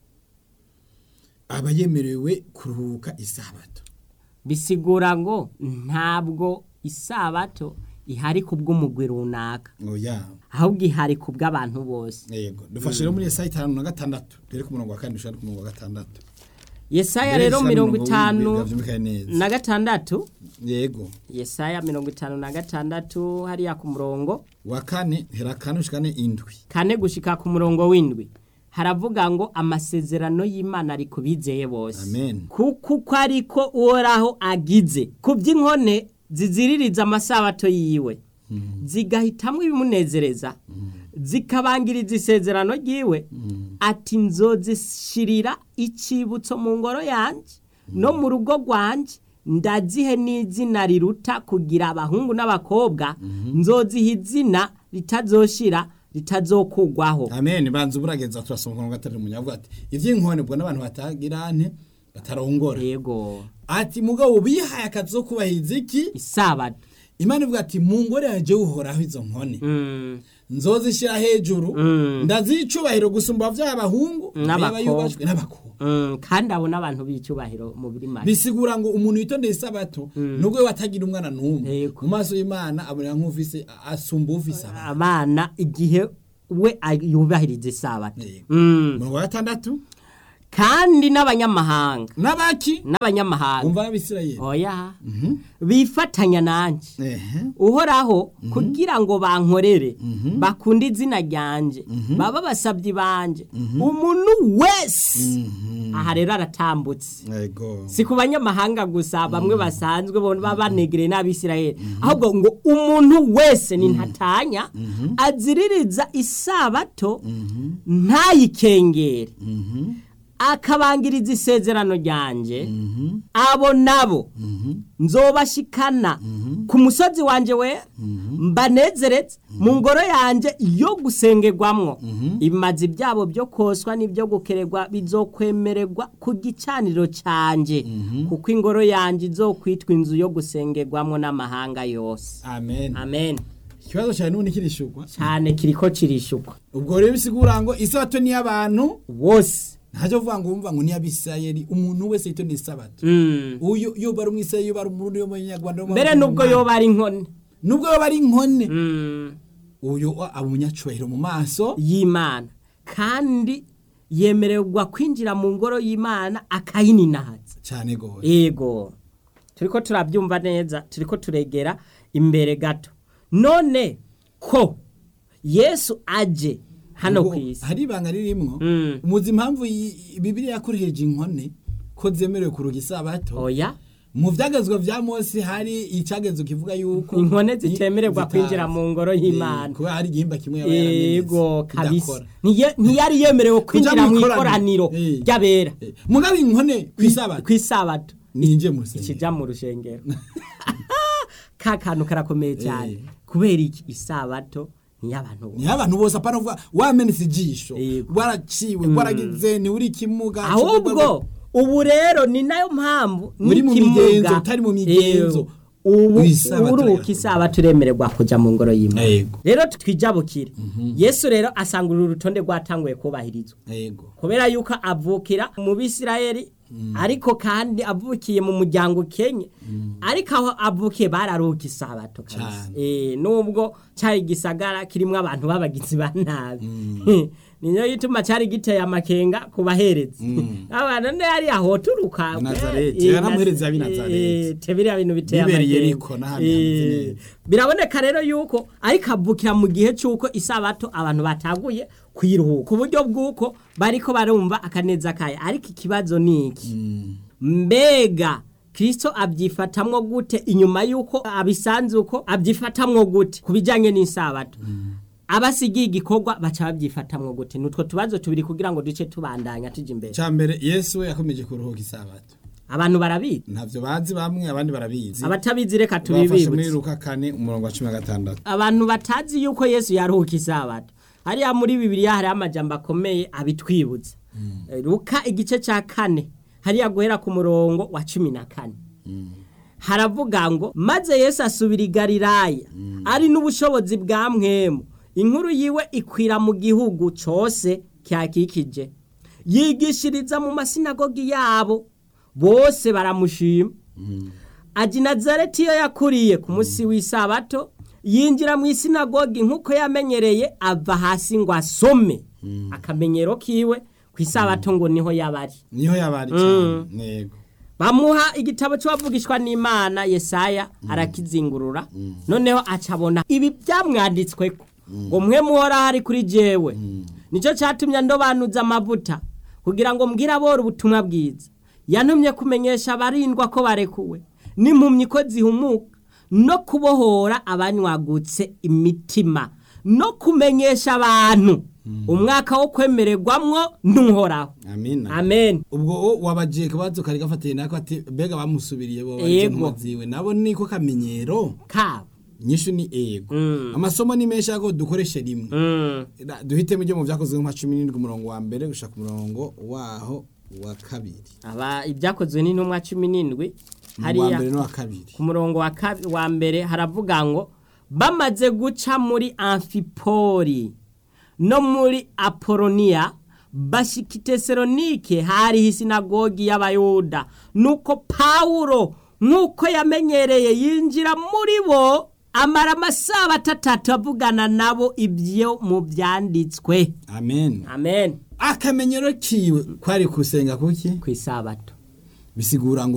[SPEAKER 2] aba yemerewe kuruhuka isabato
[SPEAKER 1] bisigura ngo ntabwo isabato ihari ku bw'umugwi runaka
[SPEAKER 2] oya
[SPEAKER 1] ahubwo ihari ku bw'abantu bose
[SPEAKER 2] yego dufashe rero muri esaya itanu na gatandatu dore ku murongo wa kane dushaka ku murongo wa gatandatu
[SPEAKER 1] yesaya
[SPEAKER 2] Mbere
[SPEAKER 1] rero
[SPEAKER 2] y'ishyira
[SPEAKER 1] mirongo
[SPEAKER 2] w'indwi,
[SPEAKER 1] itanu
[SPEAKER 2] byumvikane neza.
[SPEAKER 1] na gatandatu
[SPEAKER 2] yego
[SPEAKER 1] yesaya mirongo itanu na gatandatu hariya ku murongo
[SPEAKER 2] wa kane hera kane ushikane indwi
[SPEAKER 1] kane gushika ku murongo w'indwi haravuga ngo amasezerano y'imana ari ku bizeye bose
[SPEAKER 2] Amen.
[SPEAKER 1] kuko uko ariko uhoraho agize ku by'inkone ziziririza amasabato yiwe zigahitamwo ibimunezereza zikabangiriza isezerano ryiwe ati nzozishirira icibutso mu ngoro yanjye no mu rugo rwanjye ndazihe n'izina riruta kugira abahungu n'abakobwa nzoziha izina ritazoshira ritazokugwaho
[SPEAKER 2] amen banza uburageza turasoma ku murongo wa gatatu munyavuga ati iby'inkone ubwo n'abantu batagira nte batarongora
[SPEAKER 1] yego
[SPEAKER 2] ati mugabo bihaye akazi ko kubahiriza iki
[SPEAKER 1] isabato
[SPEAKER 2] imana ivuga ati mu ngore yanjye uhoraho izo nkone
[SPEAKER 1] Mm,
[SPEAKER 2] nzozishyira hejuru
[SPEAKER 1] Mm.
[SPEAKER 2] ndazicubahiro gusumba by'abahungu
[SPEAKER 1] N'abakobwa.
[SPEAKER 2] yubashwe n'abakobwa
[SPEAKER 1] mm, kandi abo n'abantu b'icyubahiro mu biri make
[SPEAKER 2] bisigura ngo umuntu yitondeye isabato nubwo we atagira umwana n'umwe
[SPEAKER 1] Yego.
[SPEAKER 2] mu maso y'imana abonera nk'ufise asumba ufise abana
[SPEAKER 1] abana igihe we ay- yubahiriza isabato
[SPEAKER 2] Yego.
[SPEAKER 1] Mm,
[SPEAKER 2] umurongo wa gatandatu
[SPEAKER 1] kandi n'abanyamahanga
[SPEAKER 2] n'abaki
[SPEAKER 1] n'abanyamahanga
[SPEAKER 2] umva n'abisirayeli
[SPEAKER 1] oya bifatanya nanjye
[SPEAKER 2] ehe
[SPEAKER 1] uhoraho kugira ngo bankorere bakunde izina ryanjye baba basabyi banjye umuntu wese aha rero aratambutse
[SPEAKER 2] yego
[SPEAKER 1] si ku banyamahanga gusa bamwe basanzwe bo baba banegereye n'abisirayeli ahubwo ngo umuntu wese ni ntatanya aziririza isabato ntayikengere akabangiriza isezerano ryanjye abo nabo nzobashikana ku musozi wanjye we mbanezeretse mu ngoro yanjye yo gusengerwamwo ibimazi byabo byo koswa n'ibyo gukererwa bizokwemererwa ku gicaniro cyanjye kuko ingoro yanjye izokwitwa inzu yo gusengerwamwo n'amahanga yose
[SPEAKER 2] amen
[SPEAKER 1] amen
[SPEAKER 2] ikibazo cyane n'ubundi kirishugwa
[SPEAKER 1] cyane kiriko kirishukwa
[SPEAKER 2] ubwo rero bisigura ngo isabato ni iy'abantu
[SPEAKER 1] wose
[SPEAKER 2] ntacyo vuga ngo wumva ngo ni iy'abisirayeli umuntu wese yitondeye isabato
[SPEAKER 1] Mm.
[SPEAKER 2] uyu iyo bari umwisirayeli iyo bari umurundi yo mu nyarwanda
[SPEAKER 1] mbere nubwo yoba ari inkone
[SPEAKER 2] nubwo yoba ari inkone
[SPEAKER 1] Mm.
[SPEAKER 2] uyu aba umunyacubahiro mu maso
[SPEAKER 1] y'imana kandi yemererwa kwinjira mu ngoro y'imana akayininahaza
[SPEAKER 2] cyane gose
[SPEAKER 1] yego turiko turabyumva neza turiko turegera imbere gato none ko yesu aje hano
[SPEAKER 2] Ubwo
[SPEAKER 1] ku isi
[SPEAKER 2] hari ibanga ririmwo
[SPEAKER 1] Mm.
[SPEAKER 2] umuzi impamvu iyi- bibiriya yakoresheje inkone ko zemerewe kuruga isabato
[SPEAKER 1] oya
[SPEAKER 2] mu byagezwa bya mose hari icyagezo kivuga yuko
[SPEAKER 1] inkone zitemererwa
[SPEAKER 2] zitazi.
[SPEAKER 1] kwinjira mu ngoro y'imana
[SPEAKER 2] Eh, kubera hari igihimba kimwe yaba yaramenetse,
[SPEAKER 1] yego kabisa
[SPEAKER 2] kidakora.
[SPEAKER 1] Ntiye- ntiyari yemerewe kwinjira mu
[SPEAKER 2] ikoraniro.
[SPEAKER 1] ikoraniro
[SPEAKER 2] Eh.
[SPEAKER 1] ry'abera
[SPEAKER 2] Eh, mugabe inkone ku isabato
[SPEAKER 1] ku isabato
[SPEAKER 2] ninjye mu rusengero
[SPEAKER 1] ikijya mu rushengero ka kantu karakomeye cyane
[SPEAKER 2] Eh.
[SPEAKER 1] kubera iki isabato niy'abantu bose
[SPEAKER 2] ni abantu bose apana kuvuga wamenetse ijisho
[SPEAKER 1] Yego.
[SPEAKER 2] waraciwe waragize ni uri kimuga
[SPEAKER 1] ahubwo ubu rero ni nayo mpamvu
[SPEAKER 2] Muri mu
[SPEAKER 1] n'ikimuga,
[SPEAKER 2] migenzo, utari mu migenzo.
[SPEAKER 1] eh, ubu
[SPEAKER 2] Isabato
[SPEAKER 1] uruhuka
[SPEAKER 2] rero.
[SPEAKER 1] isaba turemererwa kuja mu ngoro y'imana
[SPEAKER 2] yego
[SPEAKER 1] rero twijabukire yesu rero asanga uru rutonde rwatanguye kubahirizwa
[SPEAKER 2] yego
[SPEAKER 1] kubera yuko avukira mu bisirayeli ariko kandi avukiye mu muryango ukenye ariko aho avukiye bararuhuka isabato kabisa
[SPEAKER 2] Cane.
[SPEAKER 1] Eh, nubwo cyari gisagara kirimo abantu b'abagizi ba nabi niyo yituma cyari giteye amakenga ku baherezi abantu ne yari ahoturuka
[SPEAKER 2] I Nazareti. Yaramuhereza ab'i Nazareti.
[SPEAKER 1] tebiriya bintu biteye
[SPEAKER 2] Bibereye
[SPEAKER 1] amakenga
[SPEAKER 2] Yeriko n'ahandi hameze
[SPEAKER 1] Eh,
[SPEAKER 2] neza.
[SPEAKER 1] biraboneka rero yuko ariko avukira mu gihe cy'uko isabato abantu bataguye kwiruhuka ku buryo bw'uko bariko barumva akaneza kayo ariko ikibazo ni iki mbega kirisito abyifatamwo gute inyuma y'uko abisanze uko abyifatamwo gute ku bijyanye n'isabato abasigiye igikorwa baca babyifatamwo gute ni utwo tubazo tubiri kugira ngo duce tubandanya tujya imbere
[SPEAKER 2] cya mbere yesu we yakomeje kuruhuka isabato
[SPEAKER 1] abantu barabizi
[SPEAKER 2] ntavyo bazi bamwe abandi barabizi
[SPEAKER 1] abatabizi reka
[SPEAKER 2] bafashe muri
[SPEAKER 1] tubibibutse
[SPEAKER 2] luka kane umurongo wa cumi na gatandatu
[SPEAKER 1] abantu batazi yuko yesu yaruhuka isabato hariya muri bibiliya hariho amajambo akomeye abitwibutsa Eh, luka igice cya kane hariya guhera ku murongo wa cumi na kane haravuga ngo maze yesu asubira i galilaya ari n'ubushobozi bwa mwemu inkuru yiwe ikwira mu gihugu cyose cyakikije yigishiriza mu masinagogi yabo bose baramushima aji nazareti iyo yakuriye ku munsi w'isabato yinjira mu isinagogi nk'uko yamenyereye ava hasi ngo asome akamenyero kiwe ku isabato ngo niho yabari
[SPEAKER 2] niho yabari cyane yego
[SPEAKER 1] bamuha igitabo cy'uwavugishwa n'imana yesaya arakizingurura noneho acabona ibi byamwanditsweko ngo mwe muhora hari kuri jewe nicyo cyatumye ndobanuza amavuta kugira ngo mbwire abora ubutumwa bwiza yantumye kumenyesha abarindwa ko barekuwe n'impumyi ko zihumuka no kubohora abanywagutse imitima no kumenyesha abantu umwaka wo kwemererwamwo n'uhoraho
[SPEAKER 2] amina
[SPEAKER 1] amen
[SPEAKER 2] ubwo wo wabagiye kabazo kari gafatiye nako ati mbega bamusubiriye bo
[SPEAKER 1] Yego.
[SPEAKER 2] barije ziwe nabo niko kamenyero
[SPEAKER 1] kabo
[SPEAKER 2] nyishu ni ego
[SPEAKER 1] Mm.
[SPEAKER 2] amasomo ni menshi ariko dukoreshe rimwe
[SPEAKER 1] Mm.
[SPEAKER 2] Da- duhitemo ibyo mu byakozwe nka cumi n'indwi umurongo wa mbere gushaka umurongo waho wa kabiri
[SPEAKER 1] aba ibyakozwe n'intumwa cumi n'indwi
[SPEAKER 2] wa
[SPEAKER 1] hariya
[SPEAKER 2] mbere n'uwa kabiri
[SPEAKER 1] ku murongo wa kabi- wa mbere haravuga ngo bamaze guca muri amfipori no muri apoloniya bashika i tesalonike hariho isinagogi y'abayuda nuko pawulo nk'uko yamenyereye yinjira muri bo amara amasaha atatu avugana nabo ibyo mu byanditswe
[SPEAKER 2] amen
[SPEAKER 1] amen
[SPEAKER 2] akamenyero kiwe kwari kusenga kuki
[SPEAKER 1] ku isabato
[SPEAKER 2] bisigura ngo